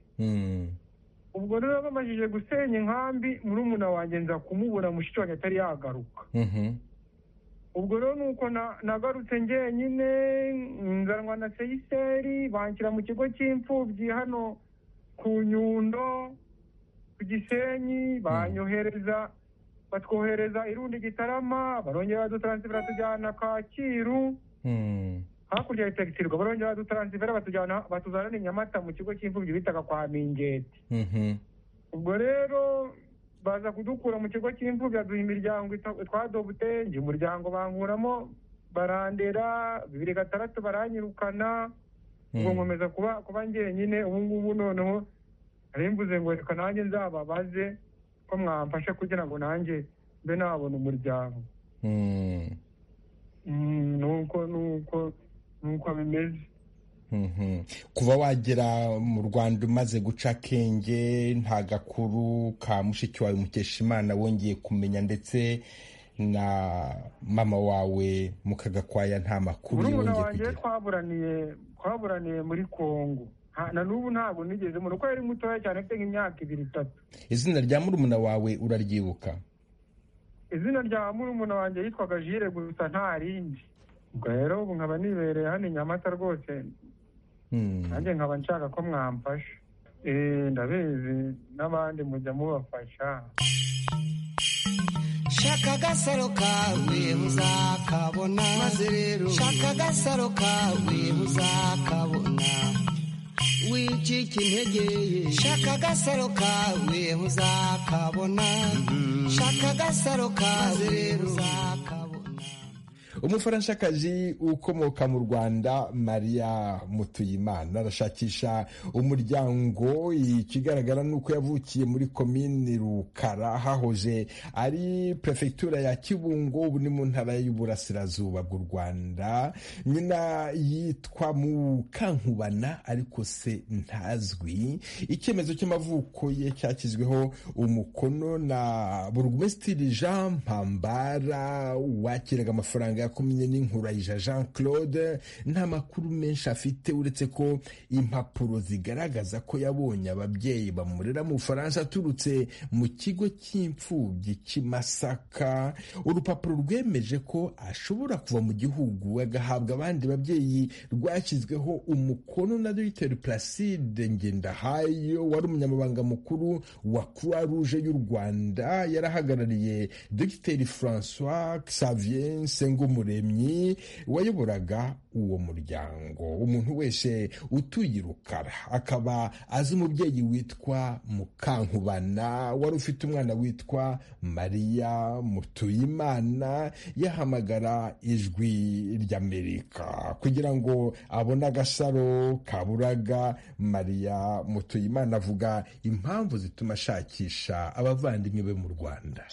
ubwo rero bamajije gusenya inkambi murumuna wanjye nza kumubura mushiki wanjye atari yagaruka ubwo rero nuko nagarutse ngenyine nzanwa na seyiseri banshyira mu kigo cy'imfubyi hano ku nyundo ku gisenyi banyohereza batwohereza irundi gitarama barongera badutaransifera tujyana kacyiru hakurya ya tegitirwa barongera badutaransifera batujyana batuzana nyamata mu kigo cy'imfubyi bitaga kwa mingeti ubwo rero baza kudukura mu kigo cy'imfubyi aduha imiryango twadobute njye umuryango bankuramo barandera bibiri gatandatu baranyirukana ubwo nkomeza kuba kuba ngenyine ubu ngubu noneho mbuze ngo reka nanjye nzababaze ko mwamfashe kugira ngo nanjye mbe nabona umuryango nuko nuko nuko bimeze kuva wagera mu rwanda umaze guca akenge nta gakuru ka mushiki wawe mukeshimana wongeye kumenya ndetse na mama wawe mukagakwaya nta makuru yongeye kugira twaburaniye twaburaniye muri congo na n'ubu ntabwo nigeze mubona uko yari mutoya cyane afite nk'imyaka ibiri itatu izina rya murumuna wawe uraryibuka izina rya murumuna wanjye yitwaga jire gusa nta rindi ubwo rero ubu nkaba nibereye hano i nyamata rwose nanjye nkaba nshaka ko mwamfasha ndabizi n'abandi mujya mubafasha shaka agasaro kawe muzakabona maze rero shaka agasaro kawe muzakabona wicika intege shaka agasaro kawe uzakabona shaka agasaro kawe uzakabona umufaranshakazi ukomoka mu rwanda maria mutuyimana arashakisha umuryango ikigaragara ni uko yavukiye muri komini rukara hahoze ari perefegitura ya kibungo ubu ni mu ntara y'uburasirazuba bw'u rwanda nyina yitwa mukankubana ariko se ntazwi icyemezo cy'amavuko ye cyashyizweho umukono na burugumesitiri jean mpambara wakiraga amafaranga ya yakumye n'inkurayija jean claude nta makuru menshi afite uretse ko impapuro zigaragaza ko yabonye ababyeyi bamurera mu bufaransa aturutse mu kigo cy'imfubyi cy'imasaka urupapuro rwemeje ko ashobora kuva mu gihugu agahabwa abandi babyeyi rwashyizweho umukono na dogiteri placide ngendahayo wari umunyamabanga mukuru wa croix rouge y'u rwanda yarahagarariye dogiteri francois xavier sengumuremyi wayoboraga uwo muryango umuntu wese utuye irukara akaba azi umubyeyi witwa mukankubana wari ufite umwana witwa mariya mutuyimana yahamagara ijwi ry'amerika kugira ngo abone agasaro kaburaga mariya mutuyimana avuga impamvu zituma ashakisha abavandimwe be mu rwanda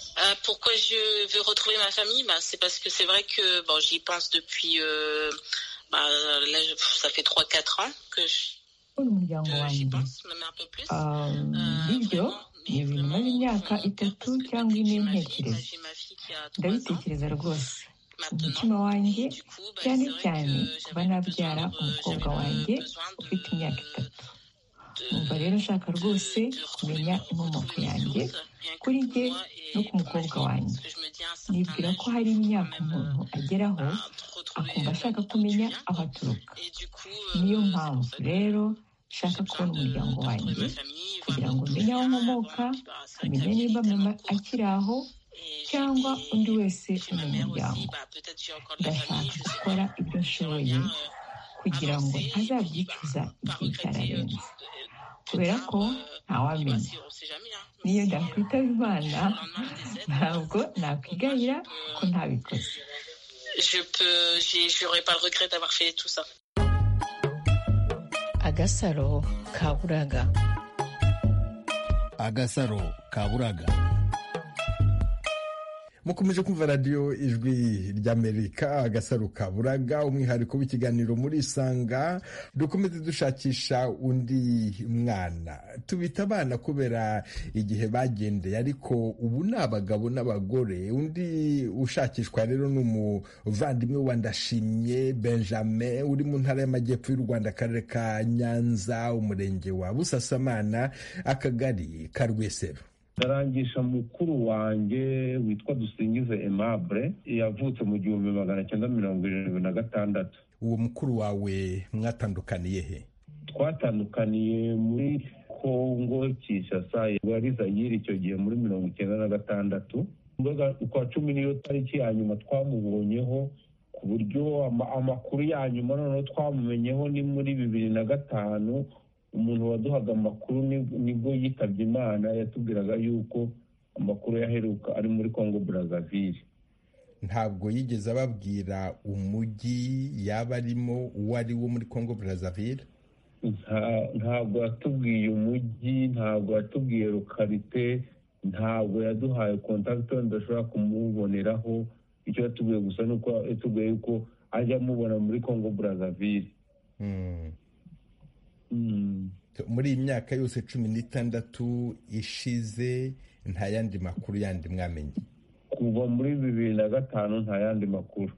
pourquoi je veux retrouver ma famille bah, c'est parce que c'est vrai que bon, j'y pense depuis euh, bah, là, ça fait 3-4 ans que j'y pense même un peu plus euh, ni ibintu maze imyaka itatu cyangwa ine ntekereza ndabitekereza rwose umutima wanjye cyane cyane kuba nabyara umukobwa wanjye ufite imyaka itatu umva rero nshaka rwose kumenya inkomoko yanjye kuri jye no ku mukobwa wanjye nibwira ko hari imyaka umuntu ageraho akumva ashaka kumenya aho aturuka niyo mpamvu rero nshaka kubona umuryango wanjye kugira ngo umenye aho nkomoka umenye niba mama akiri aho cyangwa undi wese umunyamuryango ndashaka gukora ibyo nshoboye kugira ngo ntazabyicuza igihe cyararenze kubera ko ntawamenya niyo ndakwitaba imana ntabwo nakwigayira ko ntabikoze agasaro kaburaga agasaro kaburaga mukomeje kumva radiyo ijwi ry'amerika agasaro kaburaga umwihariko w'ikiganiro muri isanga dukomeze dushakisha undi mwana tubita abana kubera igihe bagendeye ariko ubu ni abagabo n'abagore undi ushakishwa rero ni umuvandimwe wa ndashimye benjamin uri mu ntara y'amajyepfo y'u rwanda akarere ka nyanza umurenge wa busasamana akagari ka rwesero ndarangisha mukuru wanjye witwa dusingize emabure yavutse mu gihumbi magana cyenda mirongo irindwi na gatandatu uwo mukuru wawe mwatandukaniye he twatandukaniye muri kongo kinshasa wari zayiri icyo gihe muri mirongo icyenda na gatandatu kwa cumi niyo tariki ya nyuma twamubonyeho ku buryo amakuru ya nyuma noneho twamumenyeho ni muri bibiri na gatanu umuntu waduhaga amakuru nibwo yitabye imana yatubwiraga yuko amakuru yaheruka ari muri congo brazzaville ntabwo yigeze ababwira umujyi yaba arimo uwo ari wo muri congo brazzaville ntabwo yatubwiye umujyi ntabwo yatubwiye rukarite ntabwo yaduhaye kontakiti tudashobora kumuboneraho icyo yatubwiye gusa ni uko yatubwiye yuko ajya amubona muri congo brazzaville muri iyi myaka yose cumi n'itandatu ishize nta yandi makuru yandi mwamenye kuva muri bibiri na gatanu nta yandi makuru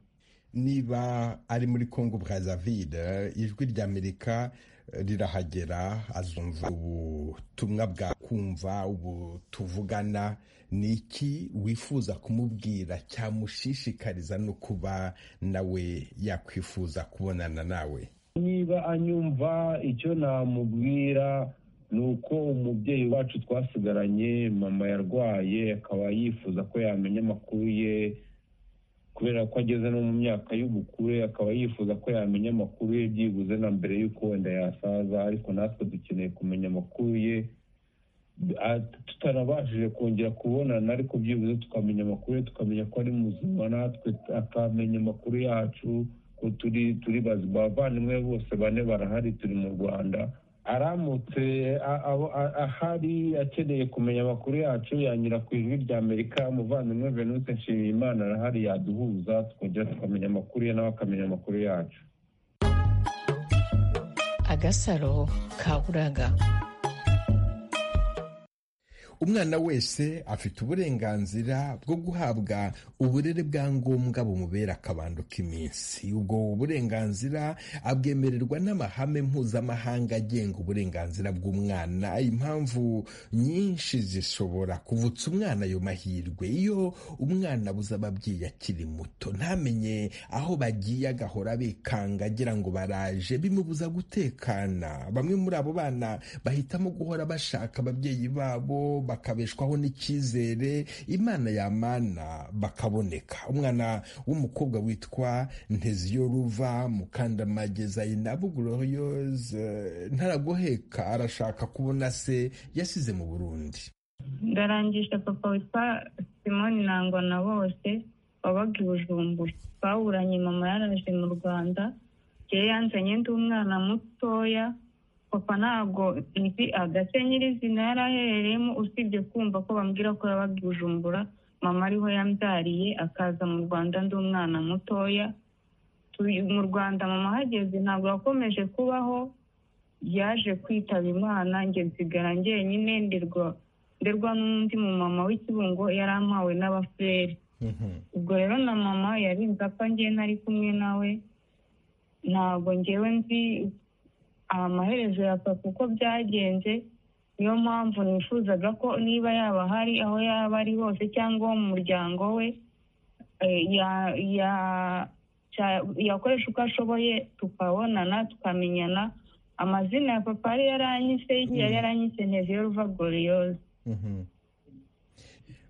niba ari muri congo brazaville ijwi ry'amerika rirahagera azumva ubutumwa bwakumva ubu tuvugana ni iki wifuza kumubwira cyamushishikariza no kuba nawe yakwifuza kubonana nawe niba anyumva icyo namubwira ni uko umubyeyi wacu twasigaranye mama yarwaye akaba yifuza ko yamenya amakuru ye kubera ko ageze no mu myaka y'ubukure akaba yifuza ko yamenya amakuru ye byibuze na mbere y'uko wenda yasaza ariko natwe dukeneye kumenya amakuru ye tutarabashije kongera kubonana ariko byibuze tukamenya amakuru ye tukamenya ko ari muzima natwe akamenya amakuru yacu turi turi bazima abavandimwe bose bane barahari turi mu rwanda aramutse ahari akeneye kumenya amakuru yacu yanyura ku ijwi rya amerika umuvandimwe venute nshimiyimana arahari yaduhuza twongera tukamenya amakuru ye nawe akamenya amakuru yacu agasaro kaburaga umwana wese afite uburenganzira bwo guhabwa uburere bwa ngombwa bumubera akabando k'iminsi ubwo burenganzira abwemererwa n'amahame mpuzamahanga agenga uburenganzira bw'umwana impamvu nyinshi zishobora kuvutsa umwana ayo mahirwe iyo umwana abuze ababyeyi akiri muto ntamenye aho bagiye agahora bikanga agira ngo baraje bimubuza gutekana bamwe muri abo bana bahitamo guhora bashaka ababyeyi babo bakabeshwaho n'icyizere imana yamana bakaboneka umwana w'umukobwa witwa nteziyo ruva mukandamage zayina buguroyoze ntaragoheka arashaka kubona se yasize mu burundi ndarangisha papa witwa simoni nangwa na bose wabaga i bujumbura bawuranye mama yaraje mu rwanda ngewe yanzanye ndi umwana mutoya papa ntabwo nzi agase nyirizina yari aherereyemo usibye kumva ko bambwira ko yabaga i bujumbura mama ariho yambyariye akaza mu rwanda ndi umwana mutoya mu rwanda mama ahageze ntabwo yakomeje kubaho yaje kwitaba imana njye nsigara njyenyine nderwa nderwa n'undi mumama w'ikibungo yari amawe n'abafureri ubwo rero na mama yari nzi apfa ngewe ntari kumwe nawe ntabwo ngewe nzi amaherezo ya papa uko byagenze niyo mpamvu nifuzaga ko niba yaba hari aho yaba ari hose cyangwa mu muryango we yakoresha uko ashoboye tukabonana tukamenyana amazina ya papa yari yaranyise yari yaranyise nteziyo ruva goriyoze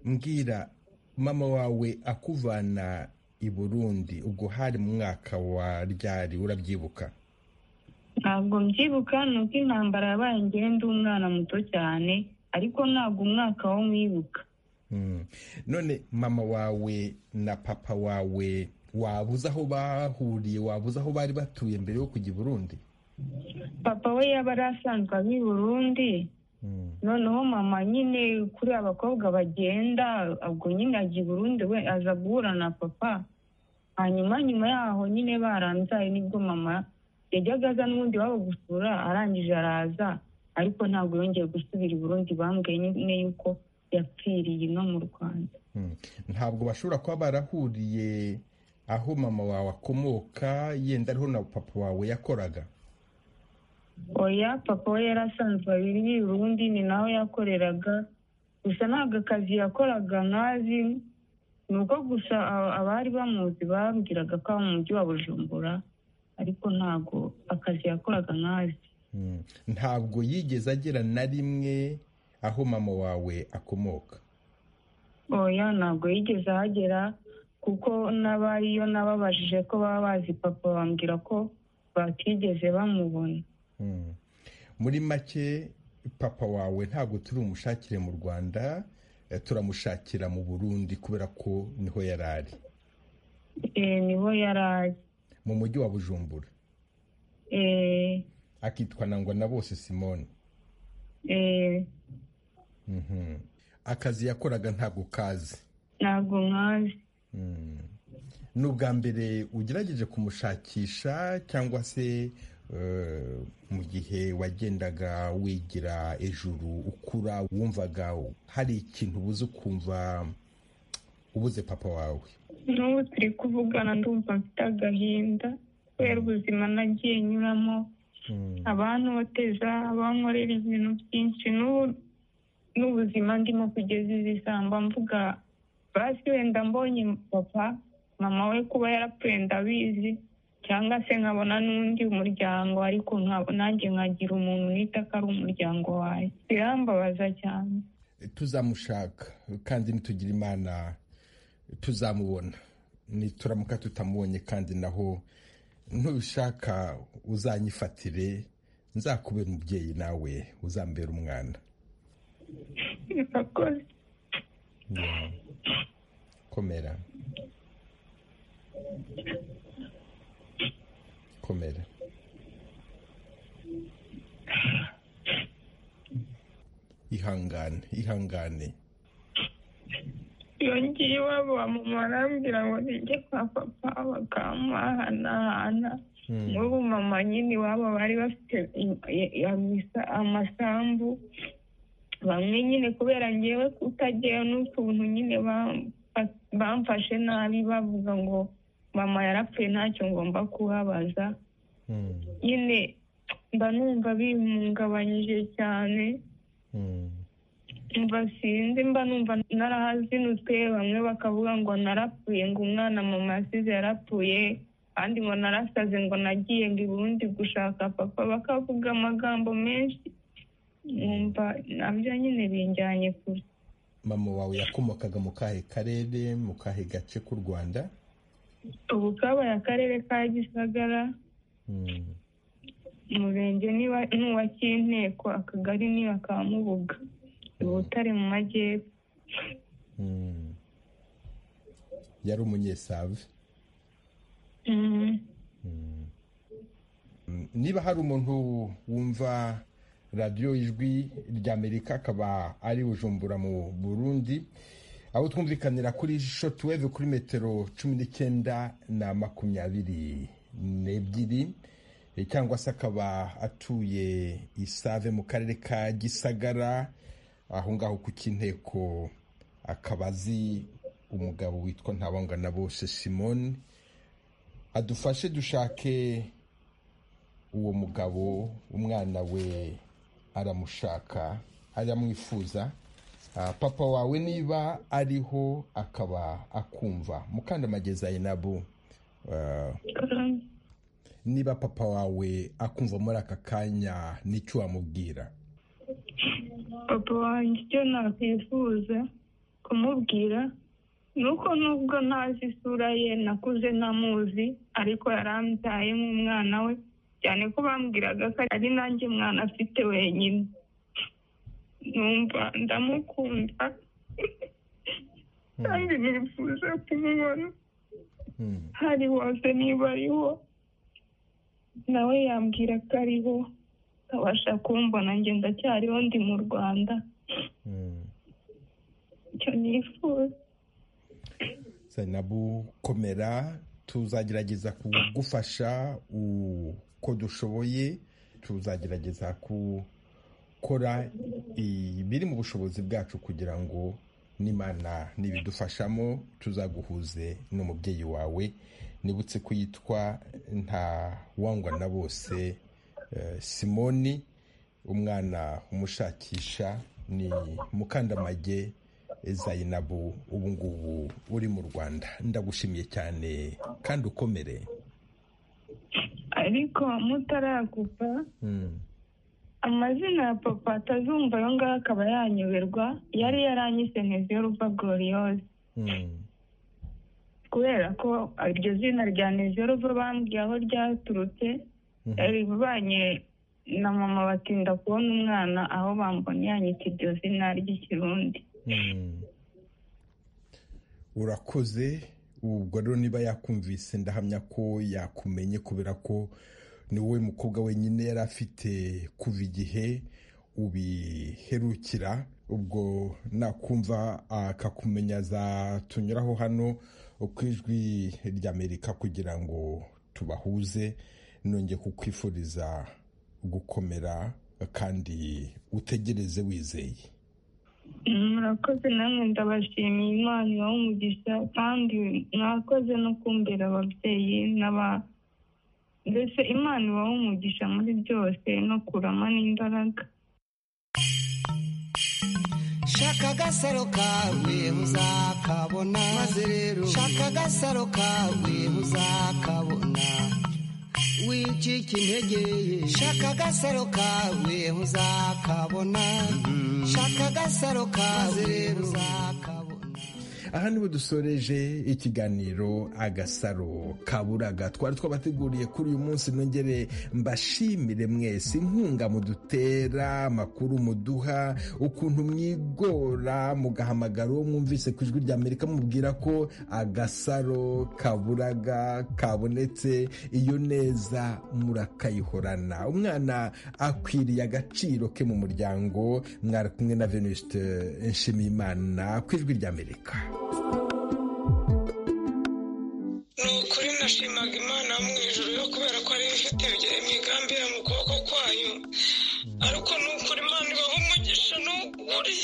mbwira mama wawe akuvana i burundi ubwo hari mu mwaka wa ryari urabyibuka ntabwo mbyibuka ni uko intambara yabaye ngewe ndi umwana muto cyane ariko ntabwo umwaka wo mwibuka none mama wawe na papa wawe wabuze aho bahuriye wabuze aho bari batuye mbere yo kujya i burundi papa we yaba ari asanzwe i burundi noneho mama nyine kuri abakobwa bagenda ubwo nyine ajya i burundi we aza guhura na papa hanyuma nyuma yaho nyine barambyaye nibwo mama yajyaga aza n'ubundi wabo gusura arangije araza ariko ntabwo yongeye gusubira i burundi bambwiye nyine yuko yapfiriye ino mu rwanda ntabwo bashobora kuba barahuriye aho mama wawe akomoka yenda ariho na papa wawe yakoraga oya papa we yari asanzwe abiri i burundi ni naho yakoreraga gusa ntabwo akazi yakoraga nkazi ni uko gusa abari bamuzi bambwiraga ko aba mu mujyi wa bujumbura ariko ntabwo akazi yakoraga nkazi ntabwo yigeze agera na rimwe aho mama wawe akomoka oya ntabwo yigeze ahagera kuko n'abariyo n'ababajije ko baba bazi papa bambwira ko batigeze bamubona muri make papa wawe ntabwo turi umushakire mu rwanda turamushakira mu burundi kubera ko niho yari ari niho yari ari mu mujyi wa bujumbura akitwa nangwa na bose simone akazi yakoraga ntabwo kazi ntabwo nkazi ni ubwa mbere ugerageje kumushakisha cyangwa se mu gihe wagendaga wigira ejuru ukura wumvaga hari ikintu ubuze ukumva ubuze papa wawe n'ubu turi kuvugana ndumva mfite agahinda kubera ubuzima nagiye nyuramo abantoteza abankorera ibintu byinshi n'ubuzima ndimo kugeza izi samba mvuga basi wenda mbonye papa mama we kuba yarapfuye ndabizi cyangwa se nkabona n'undi muryango ariko nanjye nkagira umuntu nita ko ari umuryango wawe birambabaza cyane tuzamushaka kandi ntitugire imana tuzamubona nituramuka tutamubonye kandi naho ntubishaka uzanyifatire nzakubera umubyeyi nawe uzambera umwana komera komera ihangane ihangane yongeye iwabo barambwira ngo nijye kwa papa bakamuhanahana n'ubu mama nyine iwabo bari bafite amasambu bamwe nyine kubera ngewe kutagira n'utuntu nyine bamfashe nabi bavuga ngo mama yarapfuye ntacyo ngomba kuhabaza nyine mba numva bimungabanyije cyane mba sinzi mba numva narahazinutse bamwe bakavuga ngo narapfuye ngo umwana mama yasize yarapfuye kandi ngo narasaze ngo nagiye ngo ibundi gushaka papa bakavuga amagambo menshi numva nabyo nyine binjyanye kure mama wawe yakomokaga mu kahe karere mu kahe gace k'u rwanda ubu kabaye akarere ka gisagara umurenge ni uwa cy'inteko akagari ni aka mubuga ubutare mu majyepfo yari umunyesave niba hari umuntu wumva radiyo ijwi ry'amerika akaba ari bujumbura mu burundi aho twumvikanira kuri jisho tuweve kuri metero cumi n'icyenda na makumyabiri n'ebyiri cyangwa se akaba atuye isave mu karere ka gisagara aho ngaho ku cy'inteko akaba azi umugabo witwa ntabangana bose simone adufashe dushake uwo mugabo umwana we aramushaka aramwifuza papa wawe niba ariho akaba akumva mukandamageza nabo niba papa wawe akumva muri aka kanya n'icyo wamubwira papa wanjye icyo nakwifuza kumubwira ni uko nubwo ntazi isura ye nakuze ntamuzi ariko yarambyaye nk'umwana we cyane ko bambwiraga ko ari nanjye mwana afite wenyine numva ndamukunda kandi nifuza kumubona hari hose niba ariho nawe yambwira ko ariho akabasha kumbona njye ndacyariho ndi mu rwanda icyo nifuza zainabu komera tuzagerageza kugufasha uko dushoboye tuzagerageza gukora ibiri mu bushobozi bwacu kugira ngo n'imana n'ibidufashamo tuzaguhuze n'umubyeyi wawe nibutse ko yitwa nta wangwa na bose simoni umwana umushakisha ni mukandamage zayinabu ubu ngubu uri mu rwanda ndagushimiye cyane kandi ukomere ariko mutaragupa amazina ya papa atazumva ayo ngayo akaba yanyoberwa yari yaranyisengeze y'uruva goriyose kubera ko iryo zina rya nezeruva bambwiye aho ryaturutse bivanye na mama batinda kubona umwana aho bambona yanyita iryo zina ry'ikirundi urakoze ubwo rero niba yakumvise ndahamya ko yakumenye kubera ko ni wowe mukobwa wenyine yari afite kuva igihe ubiherukira ubwo nakumva akakumenya zatunyuraho hano ku ijwi ry'amerika kugira ngo tubahuze nongeye kukwifuriza gukomera kandi utegereze wizeye murakoze namwe ndabashimiye imana ibaha umugisha kandi mwakoze no kumbera ababyeyi n'aba mbese imana ibaha umugisha muri byose no kurama n'imbaraga shaka agasaro kawe muzakabona maze rero shaka agasaro kawe muzakabona wicika intege shaka agasaro kawe uzakabona shaka agasaro kawe uzakabona aha niho dusoreje ikiganiro agasaro kaburaga twari twabateguriye kuri uyu munsi nongere mbashimire mwese inkunga mudutera amakuru muduha ukuntu mwigora mugahamagara uwo mwumvise ku ijwi rya amerika mubwira ko agasaro kaburaga kabonetse iyo neza murakayihorana umwana akwiriye agaciro ke mu muryango mwari kumwe na venuste nshimiyimana ku ijwi rya amerika ni ukuri nashimaga imana mu ijoro yo kubera ko ariyo ifite imigambi mu kuboko kwayo ariko ni ukuri imana ibaha umugisha n'uwo muri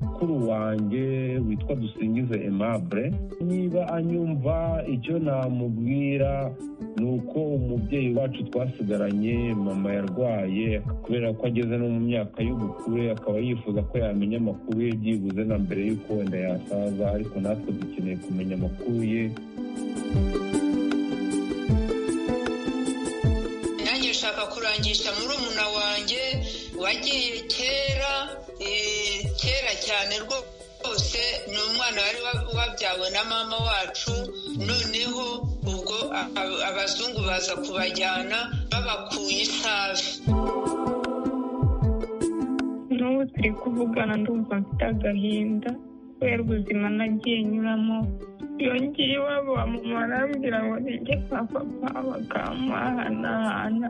mukuru wanjye witwa dusingize emabure niba anyumva icyo namubwira ni uko umubyeyi wacu twasigaranye mama yarwaye kubera ko ageze no mu myaka y'ubukure akaba yifuza ko yamenya amakuru ye byibuze na mbere y'uko wenda yasaza ariko natwe dukeneye kumenya amakuru ye nanjye nshaka kurangisha murumuna wanjye wagiye kera kera cyane rwose ni umwana wari wabyawe na mama wacu noneho ubwo abazungu baza kubajyana babakuye isave n'ubu turi kuvugana ndumva mfite agahinda kubera ubuzima nagiye nyuramo yongeye iwabo bamumara arambwira ngo nige kwa papa bakamuhanahana